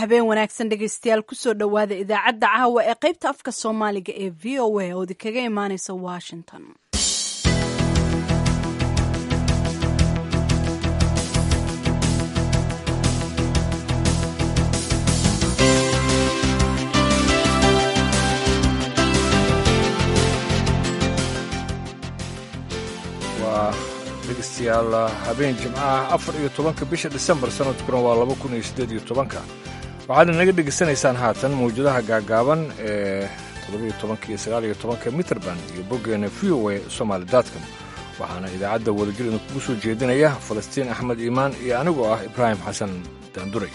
habeen wanaagsan dhegaystayaal kusoo dhowaada idaacadda caawa ee qaybta afka soomaaliga ee v o a oo idinkaga imaaneysa washington waa dhegeystayaal habeen jimcaha afar iyo tobanka bisha disembar sanadkuna waa laba kun iyo siddeed iyo tobanka waxaad inaga dhegaysanaysaan haatan mawjadaha gaagaaban ee toddobiyo tobanka iyo sagaal iyo tobanka mitrband iyo boggeena v o a somaali datcom waxaana idaacadda wadajir idinkugu soo jeedinaya falastiin axmed iimaan iyo anigoo ah ibraahim xasan daanduray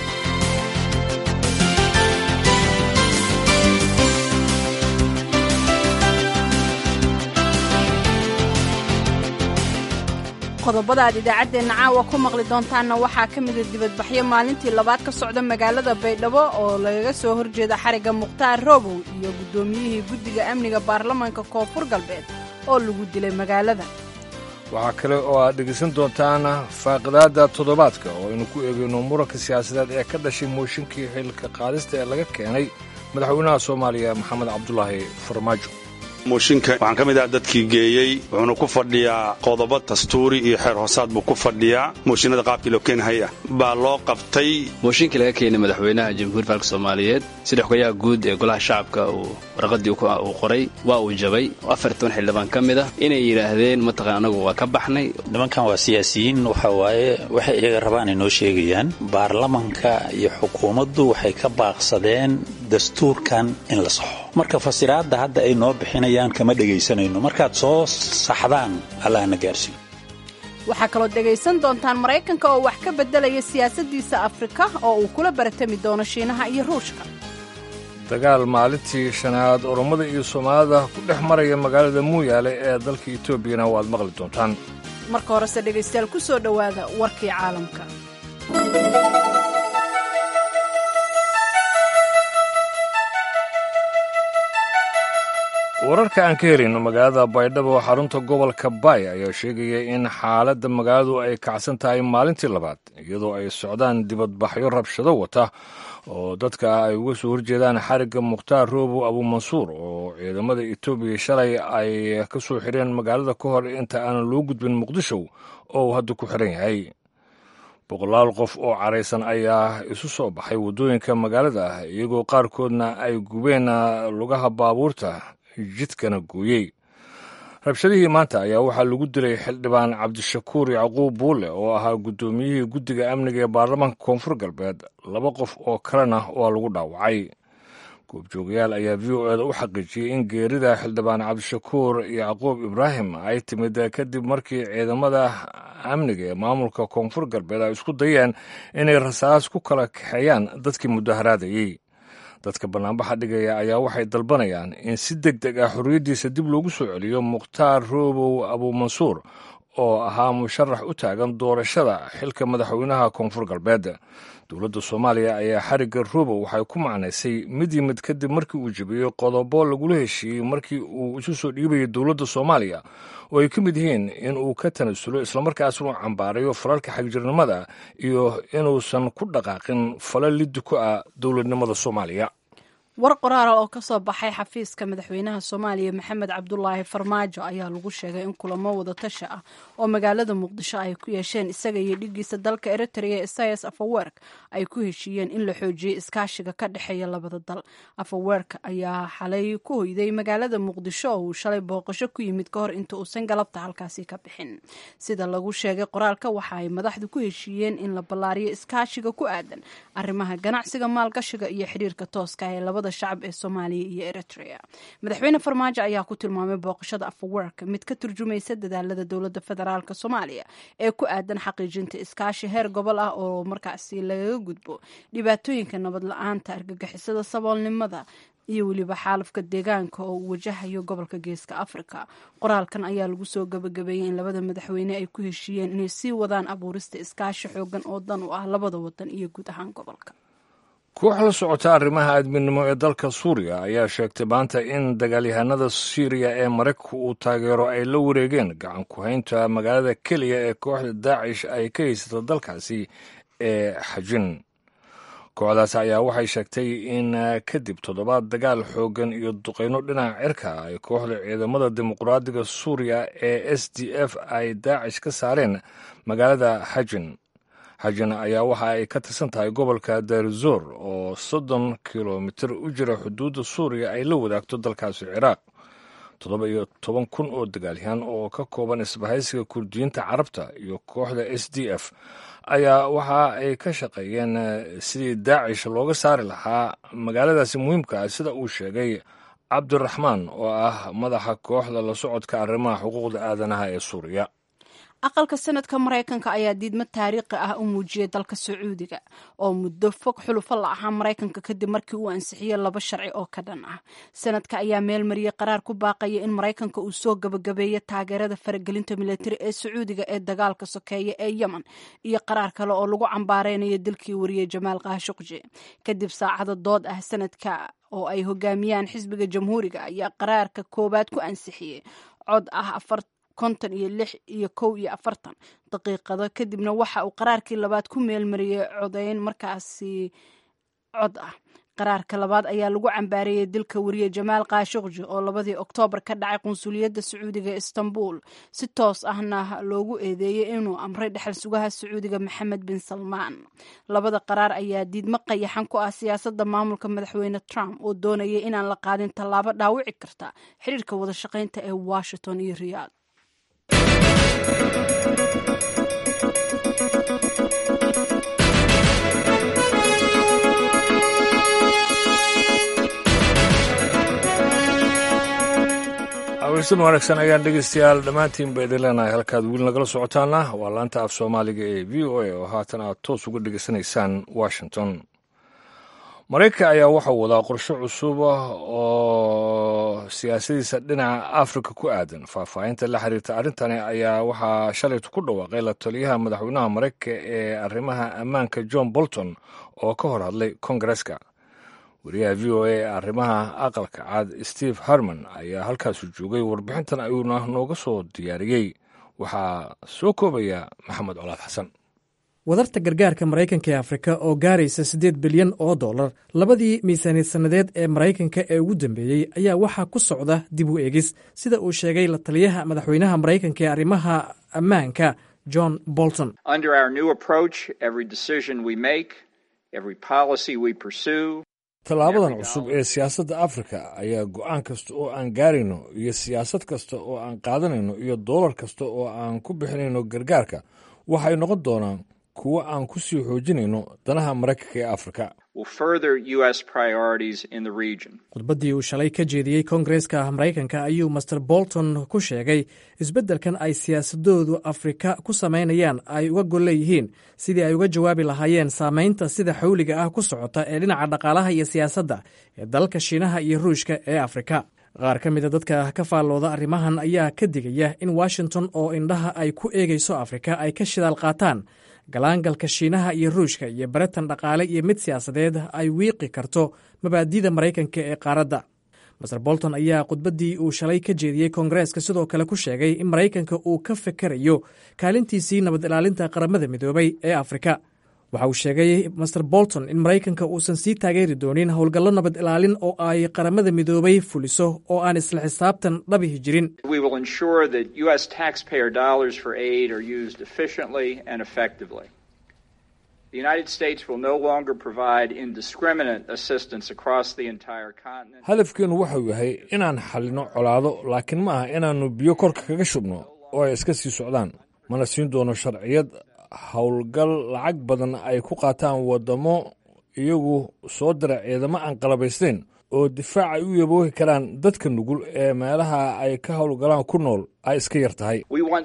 qodobada aad idaacaddeenna caawa ku maqli doontaanna waxaa ka mida dibadbaxyo maalintii labaad ka socda magaalada baydhabo oo lagaga soo horjeeda xarigga mukhtaar roobow iyo guddoomiyihii guddiga amniga baarlamaanka koonfur galbeed oo lagu dilay magaalada waxaa kale oo aad dhegaysan doontaan faaqidaadda toddobaadka oo aynu ku eegayno muranka siyaasadeed ee ka dhashay mooshinkii xilka qaadista ee laga keenay madaxweynaha soomaaliya maxamed cabdulaahi farmaajo mooshinka waxaan ka mid ah dadkii geeyey wuxuuna ku fadhiyaa qodobo dastuuri iyo xeer hoosaad buu ku fadhiyaa mooshinada qaabkii loo keenhay ah baa loo qabtay mooshinkii laga keenay madaxweynaha jamhuuriya falka soomaaliyeed sida xogayaha guud ee golaha shacabka uu warqadii uu qoray waa uu jabay afar toban xildhibaan ka mid ah inay yidhaahdeen mataqan anagu waa ka baxnay nimankan waa siyaasiyiin waxa waaye waxay iyaga rabaan ay noo sheegayaan baarlamanka iyo xukuumaddu waxay ka baaqsadeen dastuurkan in la saxo marka fasiraadda hadda ay noo bixinayaan kama dhegaysanayno markaad soo saxdaan allahna gaarsiiyo waxaa kaloo dhegaysan doontaan maraykanka oo wax ka beddelaya siyaasaddiisa afrika oo uu kula baratami doono shiinaha iyo ruushka dagaal maalintii shanaad orommada iyo soomaalida ku dhex maraya magaalada muuyaale ee dalka etoobiyana waad maqli doontaan marka horese dhegaystayaal ku soo dhowaada warkii caalamka wararka aan ka helin magaalada baydhabo xarunta gobolka baay ayaa sheegaya in xaaladda magaaladu ay kacsan tahay maalintii labaad iyadoo ay socdaan dibadbaxyo rabshado wata oo dadka ay uga soo horjeedaan xarigga mukhtaar roobow abuumansuur oo ciidamada etoobiya shalay ay ka soo xireen magaalada ka hor inta aanan loo gudbin muqdisho oo uu hadda ku xiran yahay boqolaal qof oo caraysan ayaa isu soo baxay waddooyinka magaalada ah iyagoo qaarkoodna ay gubeen lugaha baabuurta jidkana gooyey rabshadihii maanta ayaa waxaa lagu dilay xildhibaan cabdishakuur yacquub buule oo ahaa guddoomiyihii guddiga amniga ee baarlamaanka koonfur galbeed laba qof oo kalena waa lagu dhaawacay goobjoogayaal ayaa v o eda u xaqiijiyey in geerida xildhibaan cabdishakuur yacquub ibraahim ay timid kadib markii ciidamada amniga ee maamulka koonfur galbeed ay isku dayeen inay rasaas ku kala kaxeeyaan dadkii mudaharaadayey dadka bannaanbaxa dhigaya ayaa waxay dalbanayaan in si deg deg ah xorriyaddiisa dib loogu soo celiyo mukhtaar roobow abuumansuur oo ahaa musharax u taagan doorashada xilka madaxweynaha koonfur galbeed dowladda soomaaliya ayaa xarigga roobow waxay ku macnaysay mid yimid kadib markii uu jebiyey qodobo lagula heshiiyey markii uu isu soo dhiibayay dowladda soomaaliya oo ay ka mid yihiin in uu ka tanasulo islamarkaas uu cambaarayo falalka xagjirnimada iyo inuusan ku dhaqaaqin fala liddi ku ah dowladnimada soomaaliya war qoraala oo ka soo baxay xafiiska madaxweynaha soomaaliya maxamed cabdulaahi farmaajo ayaa lagu sheegay in kulamo wadatasha ah oo magaalada muqdisho ay ku yeesheen isaga iyo dhigiisa dalka eritrea isayas afawerk ay ku heshiiyeen in la xoojiyey iskaashiga ka dhexeeya labada dal afawerk ayaa xalay ku hoyday magaalada muqdisho oo uu shalay booqasho ku yimid ka hor inta uusan galabta halkaasi ka bixin sida lagu sheegay qoraalka waxa ay madaxdu ku heshiiyeen in la ballaariyo iskaashiga ku aadan arrimaha ganacsiga maalgashiga iyo xidhiirka tooska ee labada shacab ee soomaaliya iyo eritrea madaxweyne farmaajo ayaa ku tilmaamay booqashada afawerk mid ka turjumaysa dadaalada dowladda federaalk soomaaliya ee ku aadan xaqiijinta iskaashi heer gobol ah oo markaasi lagaga gudbo dhibaatooyinka nabad la-aanta argagixisada saboolnimada iyo weliba xaalafka deegaanka oo uu wajahayo gobolka geeska afrika qoraalkan ayaa lagu soo gabagabeeyey in labada madaxweyne ay ku heshiiyeen inay sii wadaan abuurista iskaashi xoogan oo dan u ah labada wadan iyo guud ahaan gobolka koox la socota arrimaha aadminimo ee dalka suuriya ayaa sheegtay maanta in dagaalyahanada siiriya ee maraykanku uu taageero ay la wareegeen gacan ku-haynta magaalada keliya ee kooxda daacish ay ka haysato dalkaasi ee xajin kooxdaas ayaa waxay sheegtay in kadib toddobaad dagaal xooggan iyo duqeyno dhinaca cirka ay kooxda ciidamada dimuqraadiga suuriya ee s d f ay daacish ka saareen magaalada xajin xajin ayaa waxa ay ka tirsan tahay gobolka darzor oo soddon kilomitir u jira xuduudda suuriya ay la wadaagto dalkaasi ciraaq toddoba iyo toban kun oo dagaalyahan oo ka kooban isbahaysiga kurdiyiinta carabta iyo kooxda s d f ayaa waxa ay ka shaqeeyeen sidii daacish looga saari lahaa magaaladaasi muhiimka ah sida uu sheegay cabdiraxmaan oo ah madaxa kooxda la socodka arrimaha xuquuqda aadanaha ee suuriya aqalka sanadka maraykanka ayaa diidmo taariikhi ah u muujiyay dalka sacuudiga oo muddo fog xulufo la ahaa maraykanka kadib markii uu ansixiyey laba sharci oo ka dhan ah sanadka ayaa meel mariyey qaraar ku baaqaya in maraykanka uu soo gabagabeeyo taageerada faragelinta militari ee sacuudiga ee dagaalka sokeeya ee yemen iyo qaraar kale oo lagu cambaareynayo dilkii wariyey jamaal kaashuqji kadib saacado dood ah sanadka oo ay hogaamiyaan xisbiga jamhuuriga ayaa qaraarka koowaad ku ansixiyey cod ah afar konton iyo lix iyo kow iyo afartan daqiiqado kadibna waxa uu qaraarkii labaad ku meelmariyey codeyn markaasi cod ah qaraarka labaad ayaa lagu cambaareeyey dilka wariye jamaal kaashuqji oo labadii oktoobar ka dhacay qunsuliyadda sacuudiga ee istanbul si toos ahna loogu eedeeyey inuu amray dhexal sugaha sacuudiga maxamed bin salmaan labada qaraar ayaa diidmo qayaxan ku ah siyaasadda maamulka madaxweyne trump oo doonayay inaan la qaadin tallaabo dhaawici karta xiriirka wada shaqaynta ee washington iyo riyaad aweysan wanaagsan ayaan dhegeystayaal dhammaantiin ba idin leenahay halkaad weli nagala socotaana waa laanta af soomaaliga ee v o a oo haatan aad toos uga dhegeysanaysaan washington maraykanka ayaa waxau wadaa qorshe cusub oo siyaasadiisa dhinaca afrika ku aadan faahfaahinta la xiriirta arrintani ayaa waxaa shalaytu ku dhawaaqay la taliyaha madaxweynaha maraykanka ee arrimaha ammaanka john bolton oo ka hor hadlay kongareska wariyaha v o a ee arrimaha aqalka cad steve harman ayaa halkaasu joogay warbixintan ayuuna nooga soo diyaariyey waxaa soo koobaya maxamed colaad xasan wadarta gargaarka maraykanka ee afrika oo gaaraysa siddeed bilyan oo dollar labadii miisaaniyad sannadeed ee maraykanka ee ugu dambeeyey ayaa waxaa ku socda dib u eegis sida uu sheegay la taliyaha madaxweynaha maraykanka ee arrimaha ammaanka john bolton tallaabadan cusub ee siyaasadda afrika ayaa go'aan kasta oo aan gaarayno iyo siyaasad kasta oo aan qaadanayno iyo doolar kasta oo aan ku bixinayno gargaarka waxay noqon doonaan kuwo aan ku sii xoojinayno danaha maraykanka ee afrika khudbaddii uu shalay ka jeediyey koongareeska maraykanka ayuu master bolton ku sheegay isbeddelkan ay siyaasadoodu afrika ku samaynayaan ay uga gol leeyihiin sidii ay uga jawaabi lahaayeen saamaynta sida xawliga ah ku socota ee dhinaca dhaqaalaha iyo siyaasadda ee dalalka shiinaha iyo ruushka ee afrika qaar ka mida dadka ka faallooda arrimahan ayaa ka digaya in washington oo indhaha ay ku eegayso afrika ay ka shidaal qaataan galaangalka shiinaha iyo ruushka iyo baratan dhaqaale iyo mid siyaasadeed ay wiiqi karto mabaadida maraykanka ee qaaradda master bolton ayaa khudbaddii uu shalay ka jeediyey koongareeska sidoo kale ku sheegay in maraykanka uu ka fekerayo kaalintiisii nabad ilaalinta qaramada midoobay ee afrika waxa uu sheegay master bolton in maraykanka uusan sii taageeri doonin howlgallo nabad ilaalin oo ay qaramada midoobay fuliso oo aan isla xisaabtan dhabihi jirin hadafkeennu wuxuu yahay inaan xallino colaado laakiin ma aha inaannu biyo korka kaga shubno oo ay iska sii socdaan mana siin doono sharciyad howlgal lacag badan ay ku qaataan waddamo iyagu soo dira ciidamo aan qalabaysnayn oo difaac ay u yaboohi karaan dadka nugul ee meelaha ay ka howlgalaan ku nool ay iska yar tahay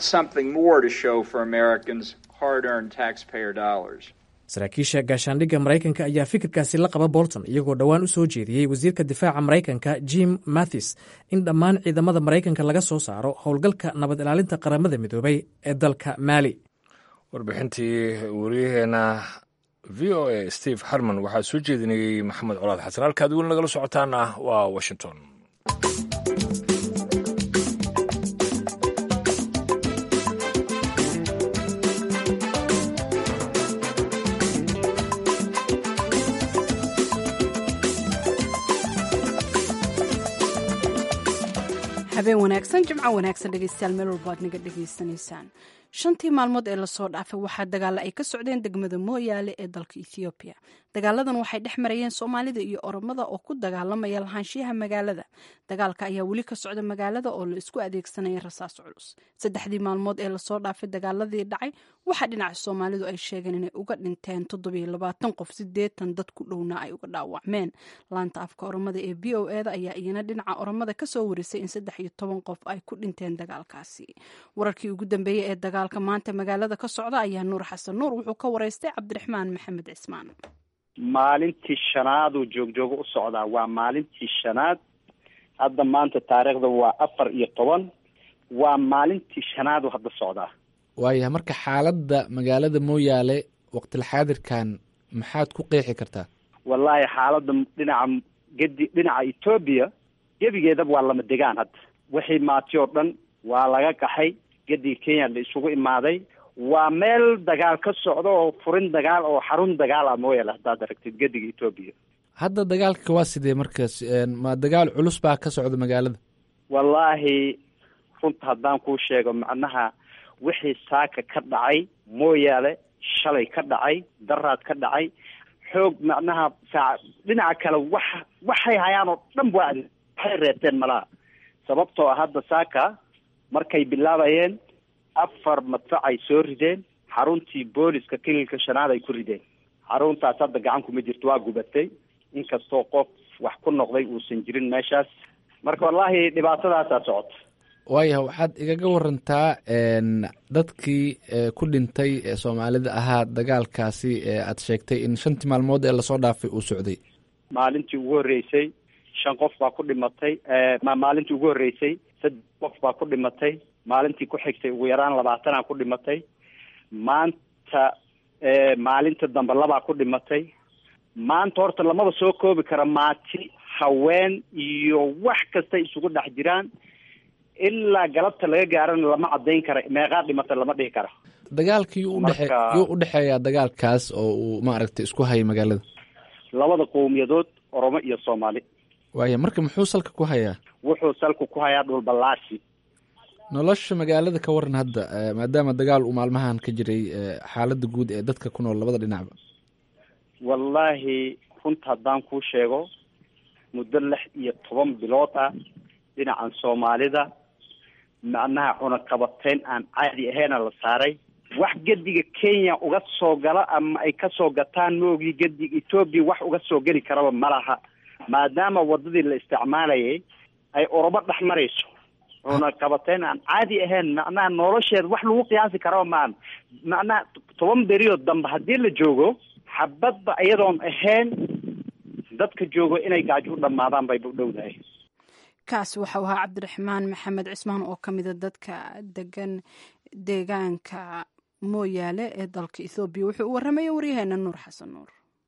saraakiisha gaashaandhigga maraykanka ayaa fikirkaasi la qaba bolton iyagoo dhowaan u soo jeediyey wasiirka difaaca maraykanka jim mathis in dhammaan ciidamada maraykanka laga soo saaro howlgalka nabad ilaalinta qaramada midoobay ee dalka maali warbixintii wariyaheenna v o a steve harman waxaa soo jeedinayey maxamed colaad xasan halkaad weli nagala socotaana waa washington habeen wanaagsan jimco wanaagsan dhegeystayaal meel walba aad naga dhegaysanaysaan shantii maalmood ee lasoo dhaafay waxaa dagaalla ay ka socdeen degmada mooyaale ee dalka ethoobiya dagaaladan waxay dhex marayeen soomaalida iyo oromada oo ku dagaalamaya lahaanshiyaha magaalada dagaalka ayaa weli ka socda magaalada oo la isku adeegsanaya rasaas culus saddexdii maalmood ee lasoo dhaafay dagaaladii dhacay waxaa dhinaca soomaalidu ay sheegeen inay uga dhinteen toddobiyo qof sideetan dad ku dhowna ay uga dhaawacmeen laanta afka oromada ee b o eda ayaa iyana dhinaca oromada kasoo warisay in saddex iyo toban qof ay ku dhinteen dagaalkaasi wararkii ugu dambeeyey ee dagaalka maanta magaalada ka socda ayaa nuur xasan nuur wuxuu ka waraystay cabdiraxmaan maxamed cismaan maalintii shanaaduu joogjoogo u socdaa waa maalintii shanaad hadda maanta taariikhda waa afar iyo toban waa maalintii shanaadu hadda socdaa waayahay marka xaaladda magaalada mooyaale waqtilxaadirkan maxaad ku qeexi kartaa wallaahi xaaladda dhinaca gedi dhinaca etoobiya gebigeedaba waa lama degaan hadda wixii maati oo dhan waa laga qaxay gediga kenya la isugu imaaday waa meel dagaal ka socda oo furin dagaal oo xarun dagaal ah mooyaale haddaad aragtid gediga etoobiya hadda dagaalka waa sidee markaas ma dagaal culus baa ka socda magaalada wallaahi runta haddaan kuu sheego macnaha wixii saaka ka dhacay mooyaale shalay ka dhacay daraad ka dhacay xoog macnaha saa dhinaca kale wax waxay hayaan oo dhan waa waxay reebteen malaha sababtoo ah hadda saaka markay bilaabayeen afar madfac ay soo rideen xaruntii booliska kililka shanaad ay ku rideen xaruntaas hadda gacan kuma jirto waa gubatay inkastoo qof wax ku noqday uusan jirin meeshaas marka wallaahi dhibaatadaasaa socota waayahay waxaad igaga warantaa dadkii ku dhintay ee soomaalida ahaa dagaalkaasi ee aad sheegtay in shantii maalmood ee lasoo dhaafay uu socday maalintii ugu horreysay shan qof baa ku dhimatay maalintii ugu horreysay saddex qof baa ku dhimatay maalintii ku xigtay ugu yaraan labaatanaa ku dhimatay maanta maalinta dambe labaa ku dhimatay maanta horta lamaba soo koobi kara maati haween iyo wax kasta isugu dhex jiraan ilaa galabta laga gaarana lama cadayn kara meeqaa dhimata lama dhihi kara dagaalka yuu udhe yuu udhexeeyaa dagaalkaas oo uu maaragtay isku hayay magaalada labada qowmiyadood oromo iyo soomaali waaya marka muxuu salka ku hayaa wuxuu salka ku hayaa dhulballaasi nolosha magaalada ka waran hadda maadaama dagaal uu maalmahan ka jiray xaaladda guud ee dadka ku nool labada dhinacba wallaahi runta haddaan kuu sheego muddo lix iyo toban bilood ah dhinacan soomaalida macnaha cunaqabateyn aan caadi ahayna la saaray wax gediga kenya uga soo gala ama ay kasoo gataan maogii gediga etoobiya wax uga soo geli karaba malaha maadaama wadadii la isticmaalayay ay orobo dhex marayso cunaqabateyn aan caadi ahayn macnaha nolosheeda wax lagu qiyaasi karaba maan macnaha toban beriyood dambe haddii la joogo xabadba iyadoon ahayn dadka joogo inay gaajo u dhammaadaan bayba u dhowdahay kaasi waxau ahaa cabdiraxmaan maxamed cismaan oo ka mida dadka degan deegaanka mooyaale ee dalka ethoobiya wuxuu u warramaya waryaheena nuur xasan nuur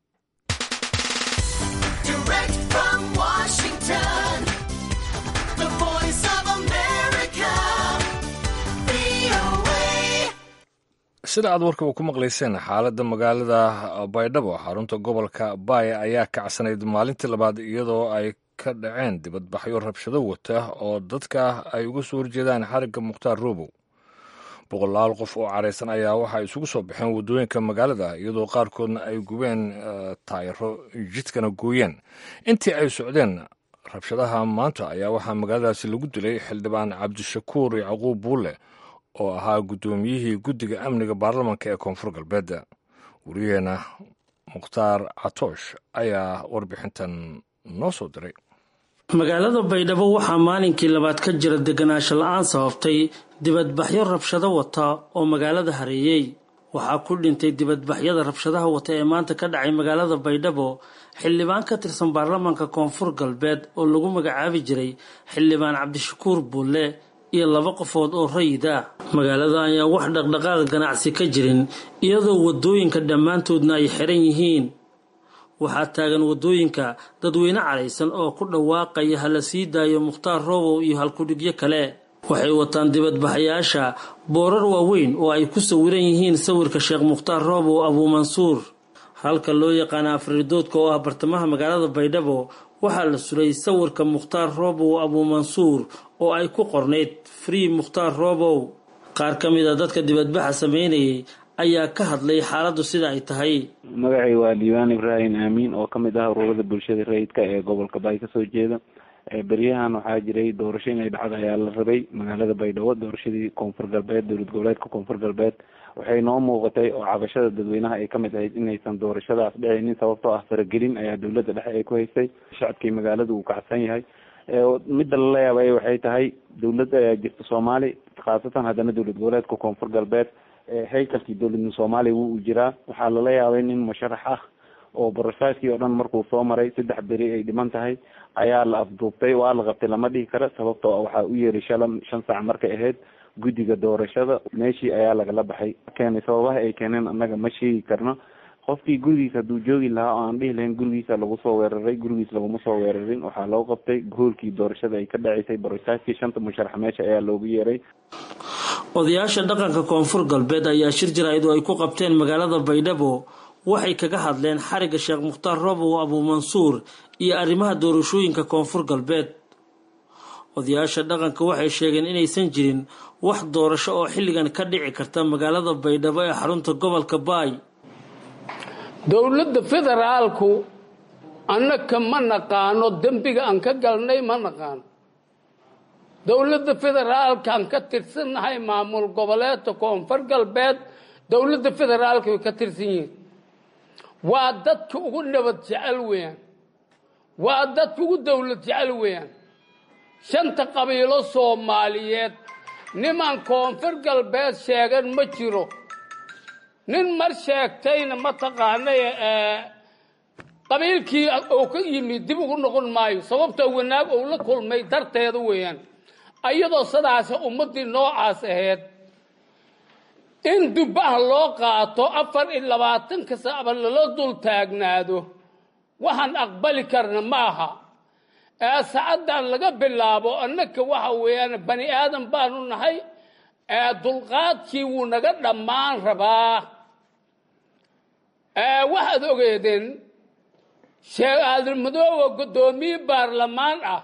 sida aad warkaba ku maqlayseen xaaladda magaalada baydhabo xarunta gobolka baaya ayaa kacsanayd maalintii labaad iyadoo ay ka dhaceen dibadbaxyo rabshado wata oo dadka ay uga soo horjeedaan xarigga mukhtaar roobow boqolaal qof oo caraysan ayaa waxaa isugu soo baxeen waddooyinka magaalada iyadoo qaarkoodna ay gubeen taayaro jidkana gooyeen intii ay socdeen rabshadaha maanta ayaa waxaa magaaladaasi lagu dilay xildhibaan cabdishakuur yacquub buulle oo ahaa guddoomiyihii guddiga amniga baarlamanka ee koonfur galbeed wariyaheenna mukhtaar catoosh ayaa warbixintan noo soo diray magaalada baydhabo waxaa maalinkii labaad ka jira deganaansho la-aan sababtay dibadbaxyo rabshado wata oo magaalada hareeyey waxaa ku dhintay dibadbaxyada rabshadaha wata ee maanta ka dhacay magaalada baydhabo xildhibaan ka tirsan baarlamaanka koonfur galbeed oo lagu magacaabi jiray xildhibaan cabdishakuur buulle iyo laba qofood oo rayid ah magaalada ayaa wax dhaqdhaqaaq ganacsi ka jirin iyadoo waddooyinka dhammaantoodna ay xiran yihiin waxaa taagan waddooyinka dadweyne caraysan oo ku dhawaaqaya hala sii daayo mukhtaar roobow iyo halkudhigyo kale waxay wataan dibadbaxayaasha boorar waaweyn oo ay ku sawiran yihiin sawirka sheekh mukhtaar roobow abuumansuur halka loo yaqaana afridoodka oo ah bartamaha magaalada baydhabo waxaa la suray sawirka mukhtaar roobow abuumansuur oo ay ku qornayd free mukhtaar roobow qaar ka mid a dadka dibadbaxa sameynayay ayaa ka hadlay xaaladdu sida ay tahay magacay waa diiwaan ibraahim aamiin oo ka mid ah ururada bulshada rayidka ee gobolka bay kasoo jeeda beryahan waxaa jiray doorasho inay dhacdo ayaa la rabay magaalada baydhabo doorashadii koonfur galbeed dowlad goboleedka koonfur galbeed waxay noo muuqatay oo cabashada dadweynaha ay kamid ahayd inaysan doorashadaas dhicinin sababtoo ah faragelin ayaa dowladda dhexe ay ku haysay shacabkii magaalada uu kacsan yahay midda lala yaabay waxay tahay dowladda ayaa jirta soomaali khaasatan haddana dowlad goboleedka koonfur galbeed haykalkii dowladda soomaaliya wuu jiraa waxaa lala yaabay nin musharax ah oo barosaaskii oo dhan markuu soo maray saddex beri ay dhiman tahay ayaa la afduubtay waa la qabtay lama dhihi karo sababtoo waxaa u yeeray shalan shan saac markay ahayd guddiga doorashada meeshii ayaa lagala baxay keenay sababaha ay keeneen annaga ma sheegi karno qofkii gurigiisa hadduu joogi lahaa oo aan dhihi lahayn gurigiisa lagu soo weeraray gurigiis laguma soo weerarin waxaa loo qabtay goolkii doorashada ay ka dhaceysay barosaaskii shanta musharax meesha ayaa loogu yeeray odayaasha dhaqanka koonfur galbeed ayaa shir jaraa'id oo ay ku qabteen magaalada baydhabo waxay kaga hadleen xariga sheekh mukhtaar roobow abuumansuur iyo arrimaha doorashooyinka koonfur galbeed odayaasha dhaqanka waxay sheegeen inaysan jirin wax doorasho oo xilligan ka dhici karta magaalada baydhabo ee xarunta gobolka baay dowladda federaalku annaka ma naqaano dembiga aan ka galnay ma naqaano dowladda federaalkaan ka tirsannahay maamul goboleedka koonfur galbeed dowladda federaalka way ka tirsan yihiin waa dadka ugu nabad jecel weeyaan waa dadka ugu dowlad jecel weeyaan shanta qabiilo soomaaliyeed niman koonfur galbeed sheegan ma jiro nin mar sheegtayna mataqaanay qabiilkii uu ka yimid dib ugu noqon maayo sababtoo wanaag uu la kulmay darteeda weeyaan ayadoo sidaas ummaddii noocaas ahayd in dubbaha loo qaato afar iyo labaatanka saacba lala dul taagnaado waxaan aqbali karna ma aha ee sacaddan laga bilaabo annaka waxa weeyaan bani aadan baanu nahay ee dulqaadkii wuu naga dhammaan rabaa waxaad ogeedeen sheekh aadilmadoowa guddoomiye baarlamaan ah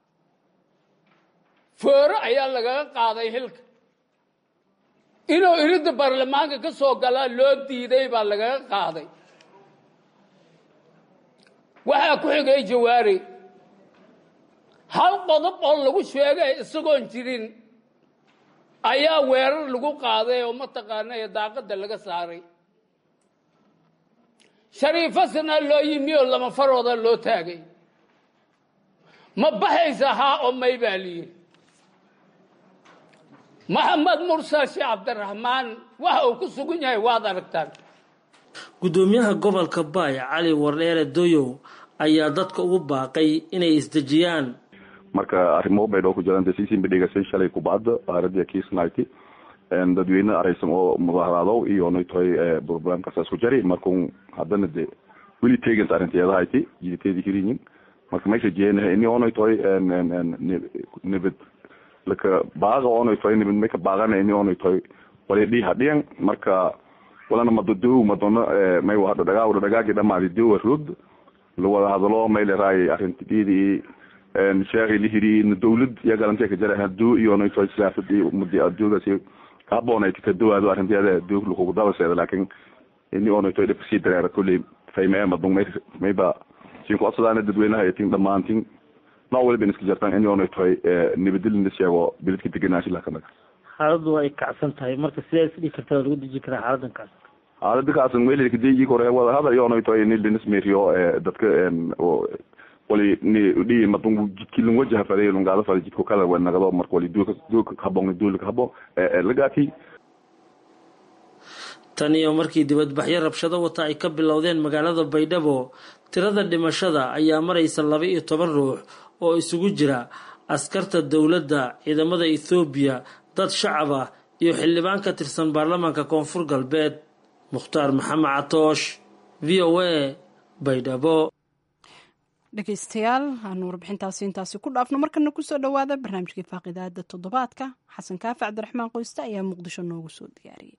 fooro ayaa lagaga qaaday xilka inuu iridda baarlamaanka ka soo galaa loo diiday baa lagaga qaaday waxaa ku xigay jawaari hal qodob oo lagu sheegay isagoon jirin ayaa weerar lagu qaaday oo mataqaana ee daaqadda laga saaray shariifasana loo yimi oo lama farooda loo taagay ma baxaysa haa oo may baa liyihi maxamed mursal sheekh cabdiraxmaan waxa uu ku sugan yahay waad aragtaan guddoomiyaha gobolka baay cali wardheere doyow ayaa dadka ugu baaqay inay isdejiyaan marka arrimo baydhoo ku jiraan dasiisinba dhegaysay shalay kubacda aaradii kiisnayti dadweyne araysan oo mudaharaado iyo naytoy programkaas isku jari markun haddana de weli tegant arrinteedahayti jiditeedi hirinyin marka meesha jeena ini onaytoy nibad laka baaqa onaytoy nibad maka baaqana ini onaytoy wali dhiha dhiyan marka walana madadow madona may wahadho dhagaa wada dhagaagi dhamaadi dowa roog lawada hadalo may leraay arintididi sheekhi lihiri dawlad iyo galantee ka jara haduu iyo naytoy siyaasad iyo umadi adoogaasi kahaboonay kadawaado arrinteeda doog lakugu dabaseeda laakin ini onaytoy dhibka sii dareera kolley fayme madung may mayba sin ku codsadaana dadweynaha tin dhammaantin nooc waliba iska jartaan in onaytoy nabadilin la sheego beledka degenaashi lakanaga xaaladdu ay kacsan tahay marka sidee is dhigi karta lagu deji karaa xaaladan kacsan xaalada kacsan welkadii kore wada hadal iyo onaytoy ni linismeriyo dadka wali ni dhi madung jidki lung wajaha faday lungaada faday jidko kala wanagado marka wali duulka duulka habon duulka habo lagaati tan iyo markii dibadbaxyo rabshado wata ay ka bilowdeen magaalada baydhabo tirada dhimashada ayaa maraysa laba iyo toban ruux oo isugu jira askarta dowladda ciidamada ethoobiya dad shacab ah iyo xildhibaan ka tirsan baarlamaanka koonfur galbeed mukhtaar maxamed catoosh v o a baydhabo dhegeystayaal aanu warbixintaasi intaasi ku dhaafno markana kusoo dhowaada barnaamijkii faaqidaada toddobaadka xasan kaafi cabdiraxmaan qoyste ayaa muqdisho noogu soo diyaariyey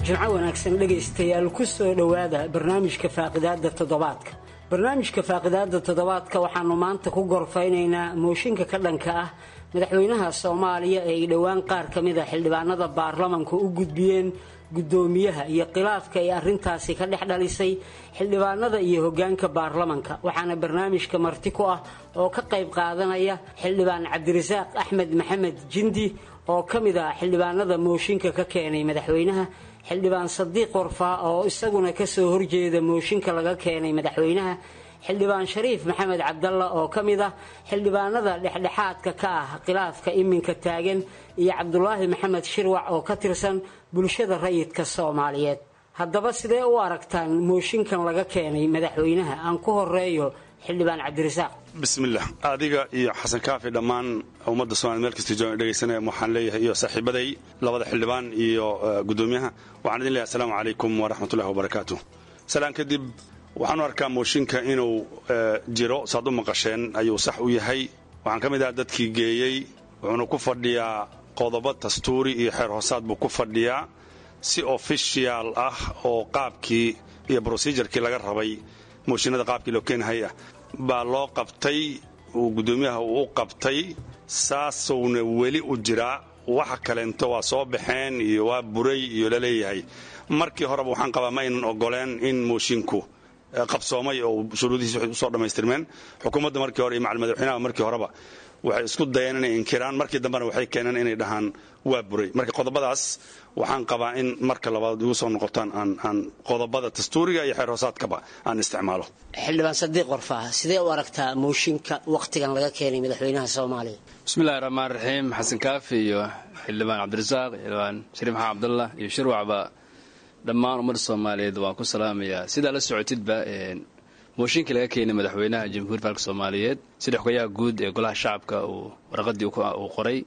jimco wanaagsan dhegaystayaal ku soo dhowaada barnaamijka faaqidaada toddobaadka barnaamijka faaqidaada toddobaadka waxaanu maanta ku gorfaynaynaa mooshinka ka dhanka ah madaxweynaha soomaaliya ee ay dhowaan qaar ka mid a xildhibaanada baarlamanka u gudbiyeen guddoomiyaha iyo khilaafka ay arrintaasi ka dhex dhalisay xildhibaanada iyo hoggaanka baarlamanka waxaana barnaamijka marti ku ah oo ka qayb qaadanaya xildhibaan cabdirasaaq axmed maxamed jindi oo ka mid ah xildhibaanada mooshinka ka keenay madaxweynaha xildhibaan sadiiq warfaa oo isaguna kasoo horjeeda mooshinka laga keenay madaxweynaha xildhibaan shariif maxamed cabdalla oo ka mid ah xildhibaanada dhexdhexaadka ka ah khilaafka iminka taagan iyo cabdulaahi maxamed shirwac oo ka tirsan bulshada rayidka soomaaliyeed haddaba sidee u aragtaan mooshinkan laga keenay madaxweynaha aan ku horeeyo xildhibaan cabdirasaaq bismillah adiga iyo xasan kaafi dhammaan ummadda somalia meel kasta joogan dhegaysanaya waxaan leeyahay iyo saaxiibaday labada xildhibaan iyo guddoomiyaha waxaan idin leeyahay asalaamu calaykum waraxmatullahi wabarakaatu salaan kadib waxaan u arkaa mooshinka inuu jiro saad u maqasheen ayuu sax u yahay waxaan ka mid aha dadkii geeyey wuxuuna ku fadhiyaa qodobo dastuuri iyo xeer hoosaad buu ku fadhiyaa si ofishiyaal ah oo qaabkii iyo brosidurkii laga rabay mooshinada qaabkii loo keenahay ah baa loo qabtay uu guddoomiyaha uu u qabtay saasowna weli u jiraa waxa kaleento waa soo baxeen iyo waa buray iyo laleeyahay markii horeba waxaan qabaa ma aynan ogoleen in moshinku qabsoomay oo shuruudihiisi waxay usoo dhammaystirmeen xukuumadda markii hore iyo macal madaxweynaha markii horeba waxay isku dayeen inay inkiraan markii dambena waxay keeneen inay dhahaan waa buray marka qodobadaas waxaan qabaa in marka labaad igu soo noqotaan aan qodobada dastuuriga iyo xeer hoosaadkaba aan isticmaalo xildhibaan sadiiq warfaa sidee u aragtaa mooshinka wakhtigan laga keenay madaxweynaha soomaaliya bismillahi raxmaan raxiim xasan kaafi iyo xildhibaan cabdirasaaq xildhibaan shariif maxamed cabdullah iyo shirwacba dhammaan ummadda soomaaliyeed waan ku salaamayaa sidaa la socotidba mooshinkii laga keenay madaxweynaha jamhuuiyad faalka soomaaliyeed sida xogayaha guud ee golaha shacabka uu waraqadii uu qoray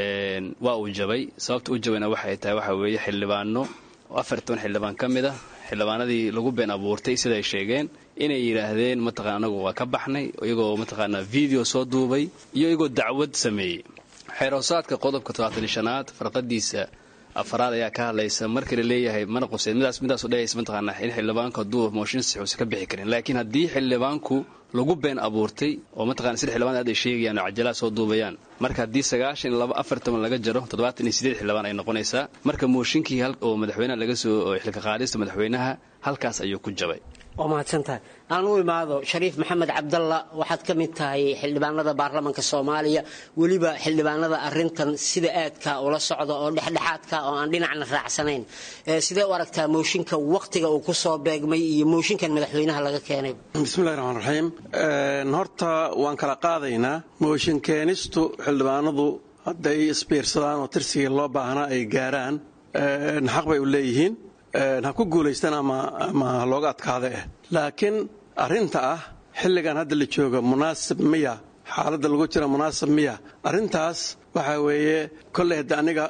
waa uu jabay sababta u jabayna waxay tahay waxa weeye xildhibaano afar toban xildhibaan ka mid ah xildhibaanadii lagu been abuurtay siday sheegeen inay yidhaahdeen mataqana anagu waa ka baxnay iyagoo mataqaanaa video soo duubay iyo iyagoo dacwad sameeyey xeer hoosaadka qodobka todobaatan shanaad farqadiisa afaraad ayaa ka hadlaysa markii la leeyahay mana quseen midaas midaasu dhehaysa mataqaanaa in xildhibaanku hadduu mooshin six uusan ka bixi karin laakiin haddii xildhibaanku lagu been abuurtay oo mataqana sida xildhibaan aad ay sheegayaan oo cajalaa soo duubayaan marka haddii sagaashan iyo laba afar toban laga jaro toddobaatan iyo sideed xildhibaan ay noqonaysaa marka mooshinkii oo madaxweynaha laga soo xilka qaadista madaxweynaha halkaas ayuu ku jabay waa mahadsantahay aan u imaado shariif maxamed cabdalla waxaad ka mid tahay xildhibaanada baarlamanka soomaaliya weliba xildhibaanada arintan sida aadka ula socda oo dhexdhexaadka oo aan dhinacna raacsanayn sidee u aragtaa mooshinka wakhtiga uu ku soo beegmay iyo mooshinkan madaxweynaha laga keenay bismillahi raxmaan raxiim horta waan kala qaadaynaa mooshin keenistu xildhibaanadu hadday isbiirsadaan oo tirsigii loo baahnaa ay gaaraan xaq bay u leeyihiin ha ku guulaystaan ama ha looga adkaada eh laakiin arrinta ah xilligan hadda la jooga munaasib miya xaaladda lagu jira munaasib miya arrintaas waxaa weeye kolley hadda aniga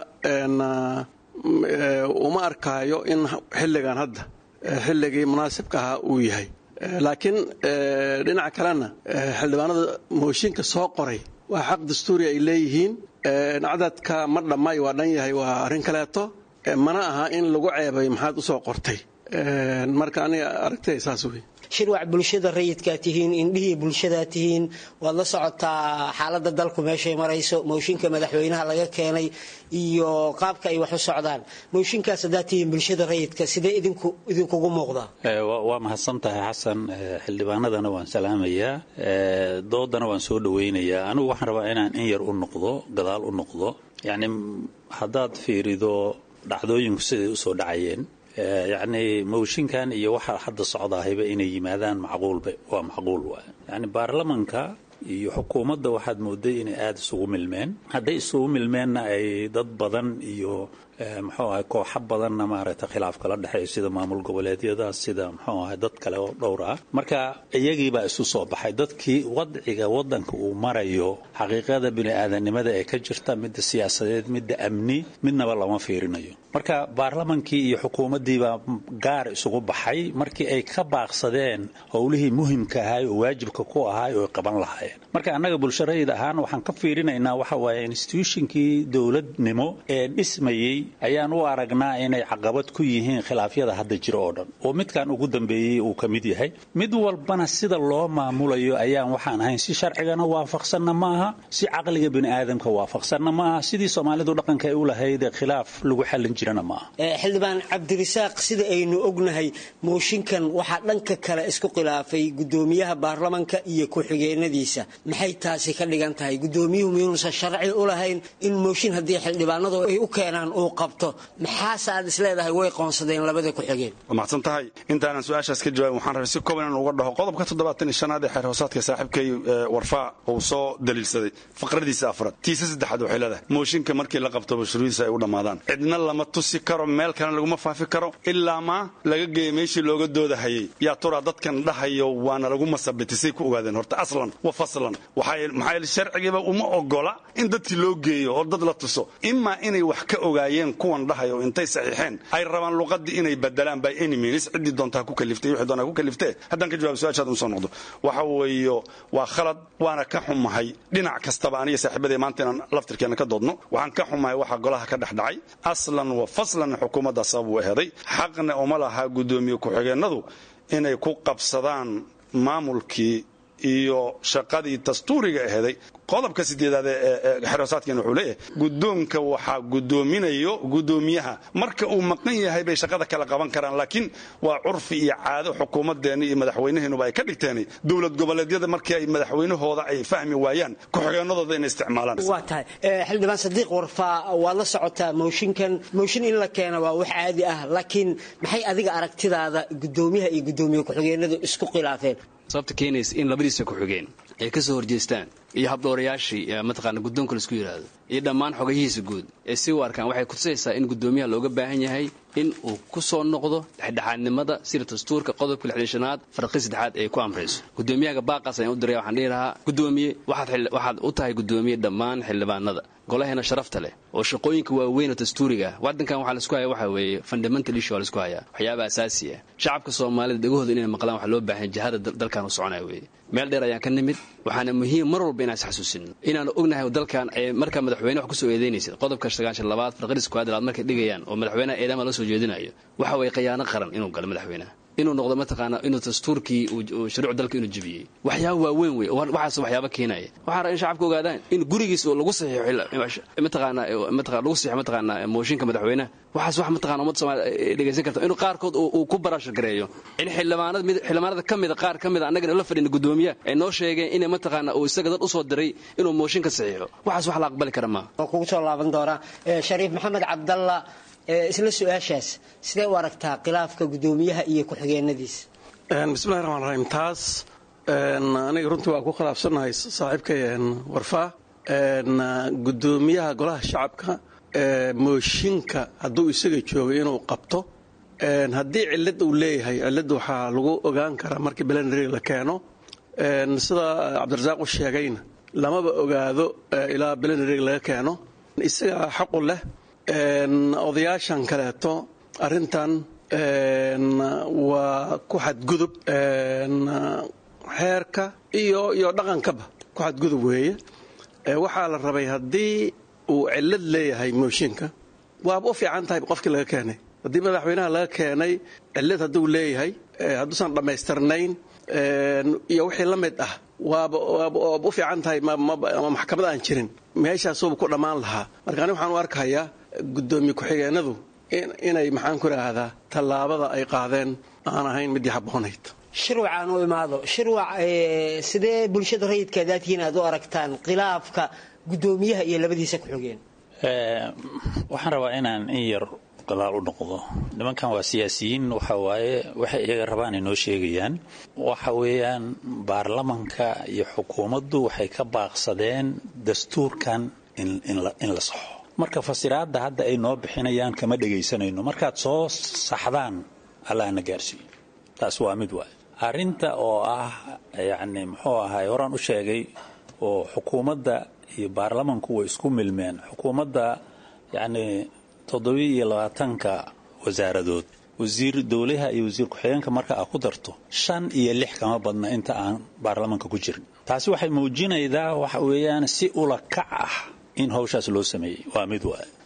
uma arkaayo in xilligan hadda xilligii munaasibka ahaa uu yahay laakiin dhinaca kalena xildhibaanada mooshinka soo qoray waa xaq dastuuri ay leeyihiin cadadka ma dhammay waa dhan yahay waa arrin kaleeto mana aha in lagu ceebay maxaad u soo qortay marka aniga aragtay saas wey shirwac bulshada rayidkaa tihiin indhihii bulshadaa tihiin waad la socotaa xaaladda dalku meeshay marayso mooshinka madaxweynaha laga keenay iyo qaabka ay wax u socdaan mooshinkaas haddaad tihiin bulshada rayidka sidee idinkugu muuqdaa waa mahadsan tahay xasan xildhibaanadana waan salaamayaa doodana waan soo dhowaynayaa anigu waxaan rabaa inaan in yar u noqdo gadaal u noqdo yacni haddaad fiirido dhacdooyinku siday usoo dhacayeen yacni mooshinkan iyo waxa hadda socdaahayba inay yimaadaan macquulba waa macquul waay yacni baarlamanka iyo xukuumadda waxaad mooday inay aada isugu milmeen hadday isugu milmeenna ay dad badan iyo muxuu ahay kooxo badanna maaragtay khilaaf kala dhexeeyo sida maamul goboleedyada sida muxuu ahay dad kale oo dhowr ah marka iyagiibaa isu soo baxay dadkii wadciga waddanka uu marayo xaqiiqada bini-aadanimada ee ka jirta midda siyaasadeed midda amni midnaba lama fiirinayo marka baarlamankii iyo xukuumaddiibaa gaar isugu baxay markii ay ka baaqsadeen howlihii muhimka ahay oo waajibka ku ahay oo qaban lahaayeen marka annaga bulsho rayid ahaan waxaan ka fiirinaynaa waxa waaye institutionkii dowladnimo ee dhismayey ayaan u aragnaa inay caqabad ku yihiin khilaafyada hadda jira oo dhan oo midkan ugu dambeeyey uu ka mid yahay mid walbana sida loo maamulayo ayaan waxaan ahayn si sharcigana waafaqsanna ma aha si caqliga biniaadamka waafaqsanna ma aha sidii soomaalidu dhaqanka ay u lahayd khilaaf lagu xallin jirana ma aha xildhibaan cabdirisaaq sida aynu ognahay mooshinkan waxaa dhanka kale isku khilaafay gudoomiyaha baarlamanka iyo ku-xigeenadiisa maxay taasi ka dhigan tahay gudoomiyuhu miyuunusan sharci u lahayn in mooshin haddii xildhibaanadu ay u keenaan uu qabto maxaase aad isleedahay way qoonsadeen labada ku-xigeen waa mahadsan tahay intaanan su-aashaas ka jawaabin waxaan rabay si kooban inaan uga dhaho qodobka toddobaatan iyo shanaad ee xeer hoosaadka saaxiibkay warfaa uu soo daliilsaday faqradiisa afraad tiisa saddexaad waxay leedahay mooshinka markii la qabto mashruudiisa ay u dhammaadaan cidna lama tusi karo meel kalena laguma faafi karo ilaa maa laga geeya meeshii looga doodahayay yaa turaa dadkan dhahayo waana lagu masabitisay ku ogaadeen horta aslan wa faslan maxaa yeele sharcigiiba uma ogola in dadkii loo geeyo oo dad la tuso imaa inay wax ka ogaayeen kuwan dhahayo intay saxiixeen ay rabaan luqadii inay badelaan by any means ciddii doontaa ku kaliftay wixii doontaa ku kaliftee haddaan ka jawaab su-aashaad usoo noqdo waxa weeyo waa khalad waana ka xumahay dhinac kastaba aniga saaxiibadee maanta inaan laftirkeena ka doodno waxaan ka xumahay waxa golaha ka dhex dhacay aslan wa faslan xukuumadda sabab u eheday xaqna uma laha guddoomiye ku-xigeenadu inay ku qabsadaan maamulkii iyo shaqadii dastuuriga aheeday qodobka sideedaad ee xeroosaadkeena wuxuu leeyahay guddoonka waxaa guddoominayo guddoomiyaha marka uu maqan yahay bay shaqada kala qaban karaan laakiin waa curfi iyo caado xukuumadeenna iyo madaxweynaheenuba ay ka dhigteen dowlad goboleedyada markii ay madaxweynahooda ay fahmi waayaan ku-xigeenadooda inay isticmaalaan waa tahay xildhibaan sadiiq warfaa waad la socotaa mooshinkan mooshin in la keena waa wax caadi ah laakiin maxay adiga aragtidaada guddoomiyaha iyo guddoomiye ku-xigeenadu isku khilaafeen sababta keenaysa in labadiisa ku-xigeen ay ka soo horjeestaan iyo habdhowrayaashii mataqaana guddoonka laisku yidhaahdo iyo dhammaan xogayihiisa guud ee si u arkaan waxay kutusaysaa in guddoomiyaha looga baahan yahay in uu ku soo noqdo dhexdhexaadnimada sida dastuurka qodobka lixdashanaad farqi saddexaad ay ku amrayso guddoomiyahaga baaqaas ayaan u diray waxaan dhihi lahaa guddoomiye waxaad u tahay guddoomiye dhammaan xildhibaanada golaheena sharafta leh oo shaqooyinka waaweyn oo dastuuriga ah waddankan waxaa laisku haya waxa weeye fundamental issue waa laisku hayaa waxyaaba asaasi ah shacabka soomaalida dhegahooda inay maqlaan waxaa loo baahan jihada dalkan u soconaya weeye meel dheer ayaan ka nimid waxaana muhiim mar walba inaan isxasuusino inaanu ognahay dalkan markaa madaxweyne wax kusoo eedaynaysid qodobka sagaashan labaad farqadis kuwaad labaad markay dhigayaan oo madaxweynaha eedama la soo jeedinayo waxa weeye khiyaano qaran inuu galo madaxweynaha inuu noqdo mataqaana inuu dastuurkii shuruuc dalka inuu jebiyey waxyaaba waaweyn wey waxaas waxyaaba keenaya waxaan rabaa in shacabka ogaadaan in gurigiis lagu saxiixo mataqaana mataqana lagu saxiixo mataqaana mooshinka madaxweynaha waxaas wax mataqana ummadda soomaaliya dhegaysan karta inuu qaarkood uu ku barashar gareeyo in xildhibaanada mid xildhibaanada ka mida qaar ka mida annagana la fadhina guddoomiyaha ay noo sheegeen inay mataqaana uu isaga dad usoo diray inuu mooshinka saxiixo waxaas wax la aqbali kara maaha waan kugu soo laaban doonaa shariif maxamed cabdalla isla su-aashaas sidee u aragtaa khilaafka guddoomiyaha iyo ku-xigeenadiisa bismillahi raxmaan raxiim taas aniga runtii waa ku khilaafsannahay saaxiibkay warfaa guddoomiyaha golaha shacabka mooshinka hadduu isaga joogo inuu qabto haddii cilad uu leeyahay cilad waxaa lagu ogaan karaa markii belenary la keeno sida cabdirasaaq u sheegayna lamaba ogaado ilaa belenary laga keeno isagaa xaqu leh odayaashan kaleeto arrintan waa ku xadgudub xeerka iyo iyo dhaqankaba ku xadgudub weeye waxaa la rabay haddii uu cilad leeyahay mooshinka waaba u fiican tahay qofkii laga keenay haddii madaxweynaha laga keenay cilad hadduu leeyahay hadduusan dhammaystirnayn iyo wixii la mid ah waaba waaba u fiican tahay ama maxkamad aan jirin meeshaasuuba ku dhammaan lahaa marka ani waxaan u arkayaa guddoomiye ku-xigeenadu inay maxaan ku idhaahdaa tallaabada ay qaadeen aan ahayn midii habboonayd shirwac aan u imaado shirwac sidee bulshada rayidka daadkiin aad u aragtaan khilaafka guddoomiyaha iyo labadiisa ku-xigeen waxaan rabaa inaan in yar gadaal u noqdo nimankan waa siyaasiyiin waxa waaye waxay iyaga rabaan inoo sheegayaan waxa weeyaan baarlamanka iyo xukuumaddu waxay ka baaqsadeen dastuurkan in la saxo marka fasiraadda hadda ay noo bixinayaan kama dhegaysanayno markaad soo saxdaan allahna gaarsiiyo taas waa mid waay arrinta oo ah yacni muxuu ahay horaan u sheegay oo xukuumadda iyo baarlamanku way isku milmeen xukuumadda yacni toddobiyo iyo labaatanka wasaaradood wasiir dowlaha iyo wasiir ku-xigeenka marka aad ku darto shan iyo lix kama badna inta aan baarlamanka ku jirin taasi waxay muujinaydaa waxa weeyaan si ula kac ah in hawshaas loo sameeyey waa mid waay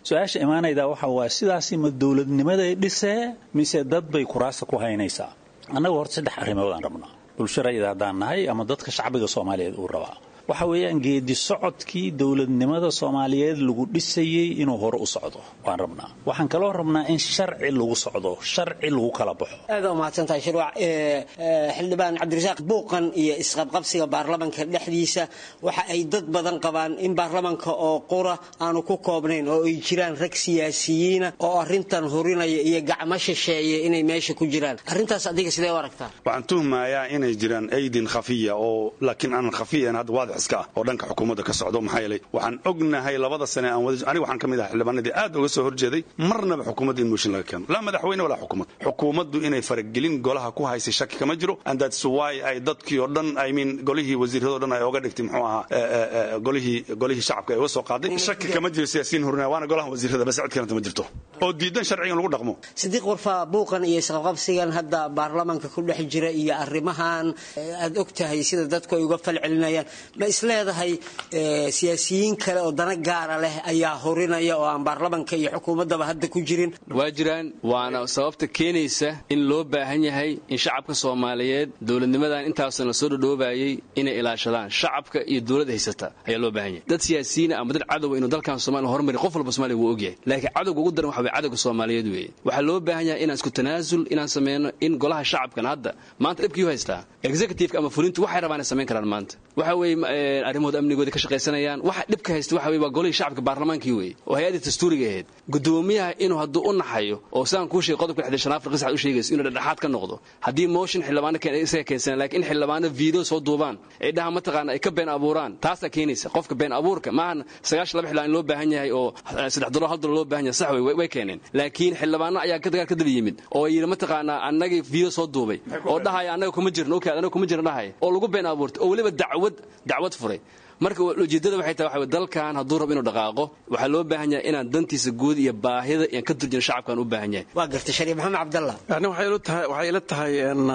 su-aasha imaanayda waxa waa sidaasi ma dowladnimaday dhisee mise dad bay kuraasta ku haynaysaa annaga horta saddex arrimoodaan rabnaa bulsho rayida haddaan nahay ama dadka shacbiga soomaaliyeed uu rabaa waxa weeyaan geedi socodkii dowladnimada soomaaliyeed lagu dhisayey inuu hore u socdo waan rabnaa waxaan kaloo rabnaa in sharci lagu socdo sharci lagu kala baxo aad u mahadsantahay shirwac xildhibaan cabdirasaaq buuqan iyo isqabqabsiga baarlamanka dhexdiisa waxa ay dad badan qabaan in baarlamanka oo qura aanu ku koobnayn oo ay jiraan rag siyaasiyiina oo arintan hurinaya iyo gacmo shisheeye inay meesha ku jiraan arrintaas adiga sidee u aragtaa waxaan tuhmayaa inay jiraan aydin khafiya oo laakiin aanan khafiyan hadda waadix iska ah oo dhanka xukuumadda ka socdo maxaa yeelay waxaan ognahay labada sane aan wada aniga waxaan ka mid ahay xildhibaanadii aad uga soo horjeeday marnaba xukuumadda in mooshin laga keeno laa madaxweyne walaa xukuumad xukuumaddu inay faragelin golaha ku haysay shaki kama jiro and that's why ay dadkii oo dhan i mean golihii wasiiradoo dhan ay oga dhigtay muxuu ahaa golihii golihii shacabka ay uga soo qaaday shaki kama jiro siyaasiyiin horinaya waana golaha wasiirada bas cid kalenta ma jirto oo diidan sharcigan lagu dhaqmo sidiiq warfaa buuqan iyo isqabqabsigan hadda baarlamanka ku dhex jira iyo arrimahan aad og tahay sida dadku ay uga falcelinayaan ma isleedahay siyaasiyiin kale oo dana gaara leh ayaa horinaya oo aan baarlamanka iyo xukuumaddaba hadda ku jirin waa jiraan waana sababta keenaysa in loo baahan yahay in shacabka soomaaliyeed dowladnimadan intaasan la soo dhodhoobayay inay ilaashadaan shacabka iyo dowladda haysata ayaa loo baahan yahay dad siyaasiyiina ama dad cadowa inuu dalkan somalia horumari qof walba somalia wuu ogyahay laakiin cadowga ugu daran waxa weye cadowga soomaaliyeed weeye waxaa loo baahan yahay inaan isku tanaasul inaan sameyno in golaha shacabkan hadda maanta dhibkii u haystaa executiveka ama fulintu waxay rabaan ay samayn karaan maanta waxa weeye arrimahooda amnigooda ka shaqaysanayaan waxa dhibka haysta waxa weye waa golihii shacabka baarlamaankii weeye oo hay-addii dastuuriga ahayd gudoomiyaha inuu hadduu u naxayo oo sidaan kuu sheegay qodobka lixdan shanaad farqis u sheegayso inuu dhexdhexaad ka noqdo haddii motion xildhibaano isaga keensanaan laakiin in xildhibaano video soo duubaan ay dhaha mataqaana ay ka been abuuraan taasaa keenaysa qofka been abuurka maahan sagaashan laba xildhibaan loo baahan yahay oo saddex dolo hal dolo loo baahan yahay sax wey way keeneen laakiin xildhibaano ayaa ka dagaal ka daba yimid oo yidhi mataqaanaa annagii video soo duubay oo dhahaya annaga kuma jirno okay annaga kuma jirno dhahaya oo lagu been abuurtay oo weliba dacwad dacwad furay marka ujeeddada waxay tahay waxa dalkan hadduu rabo inuu dhaqaaqo waxaa loo baahan yahay inaan dantiisa guud iyo baahida iyan ka turjina shacabkan u baahan yahay waa gartay shariif maxamed cabdallah yani waxay ila tahay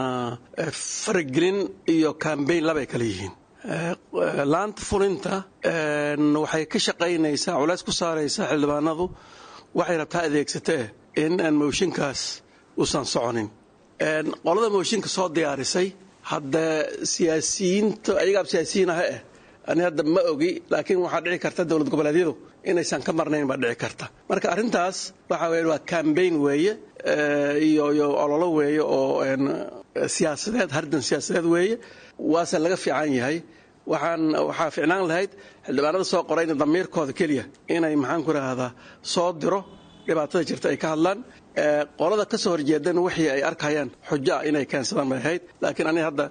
faragelin iyo kambayn labay kala yihiin laanta fulinta waxay ka shaqaynaysaa culays ku saaraysaa xildhibaanadu waxay rabtaa adeegsatee in aan mooshinkaas uusan soconin qolada mooshinka soo diyaarisay hadda siyaasiyiinta ayagaab siyaasiyiin ah eh ani hadda ma ogi laakiin waxaa dhici karta dowlad goboleedyadu inaysan ka marnayn baa dhici karta marka arrintaas waxa weye waa cambayn weeye iyo iyo ololo weeye oo siyaasadeed hardan siyaasadeed weeye waase laga fiican yahay waxaan waxaa ficnaan lahayd xildhibaanada soo qorayna damiirkooda keliya inay maxaan ku rahdaa soo diro dhibaatada jirta ay ka hadlaan qolada ka soo horjeedana wixii ay arkayaan xujo ah inay keensadaan bay ahayd laakiin aniga hadda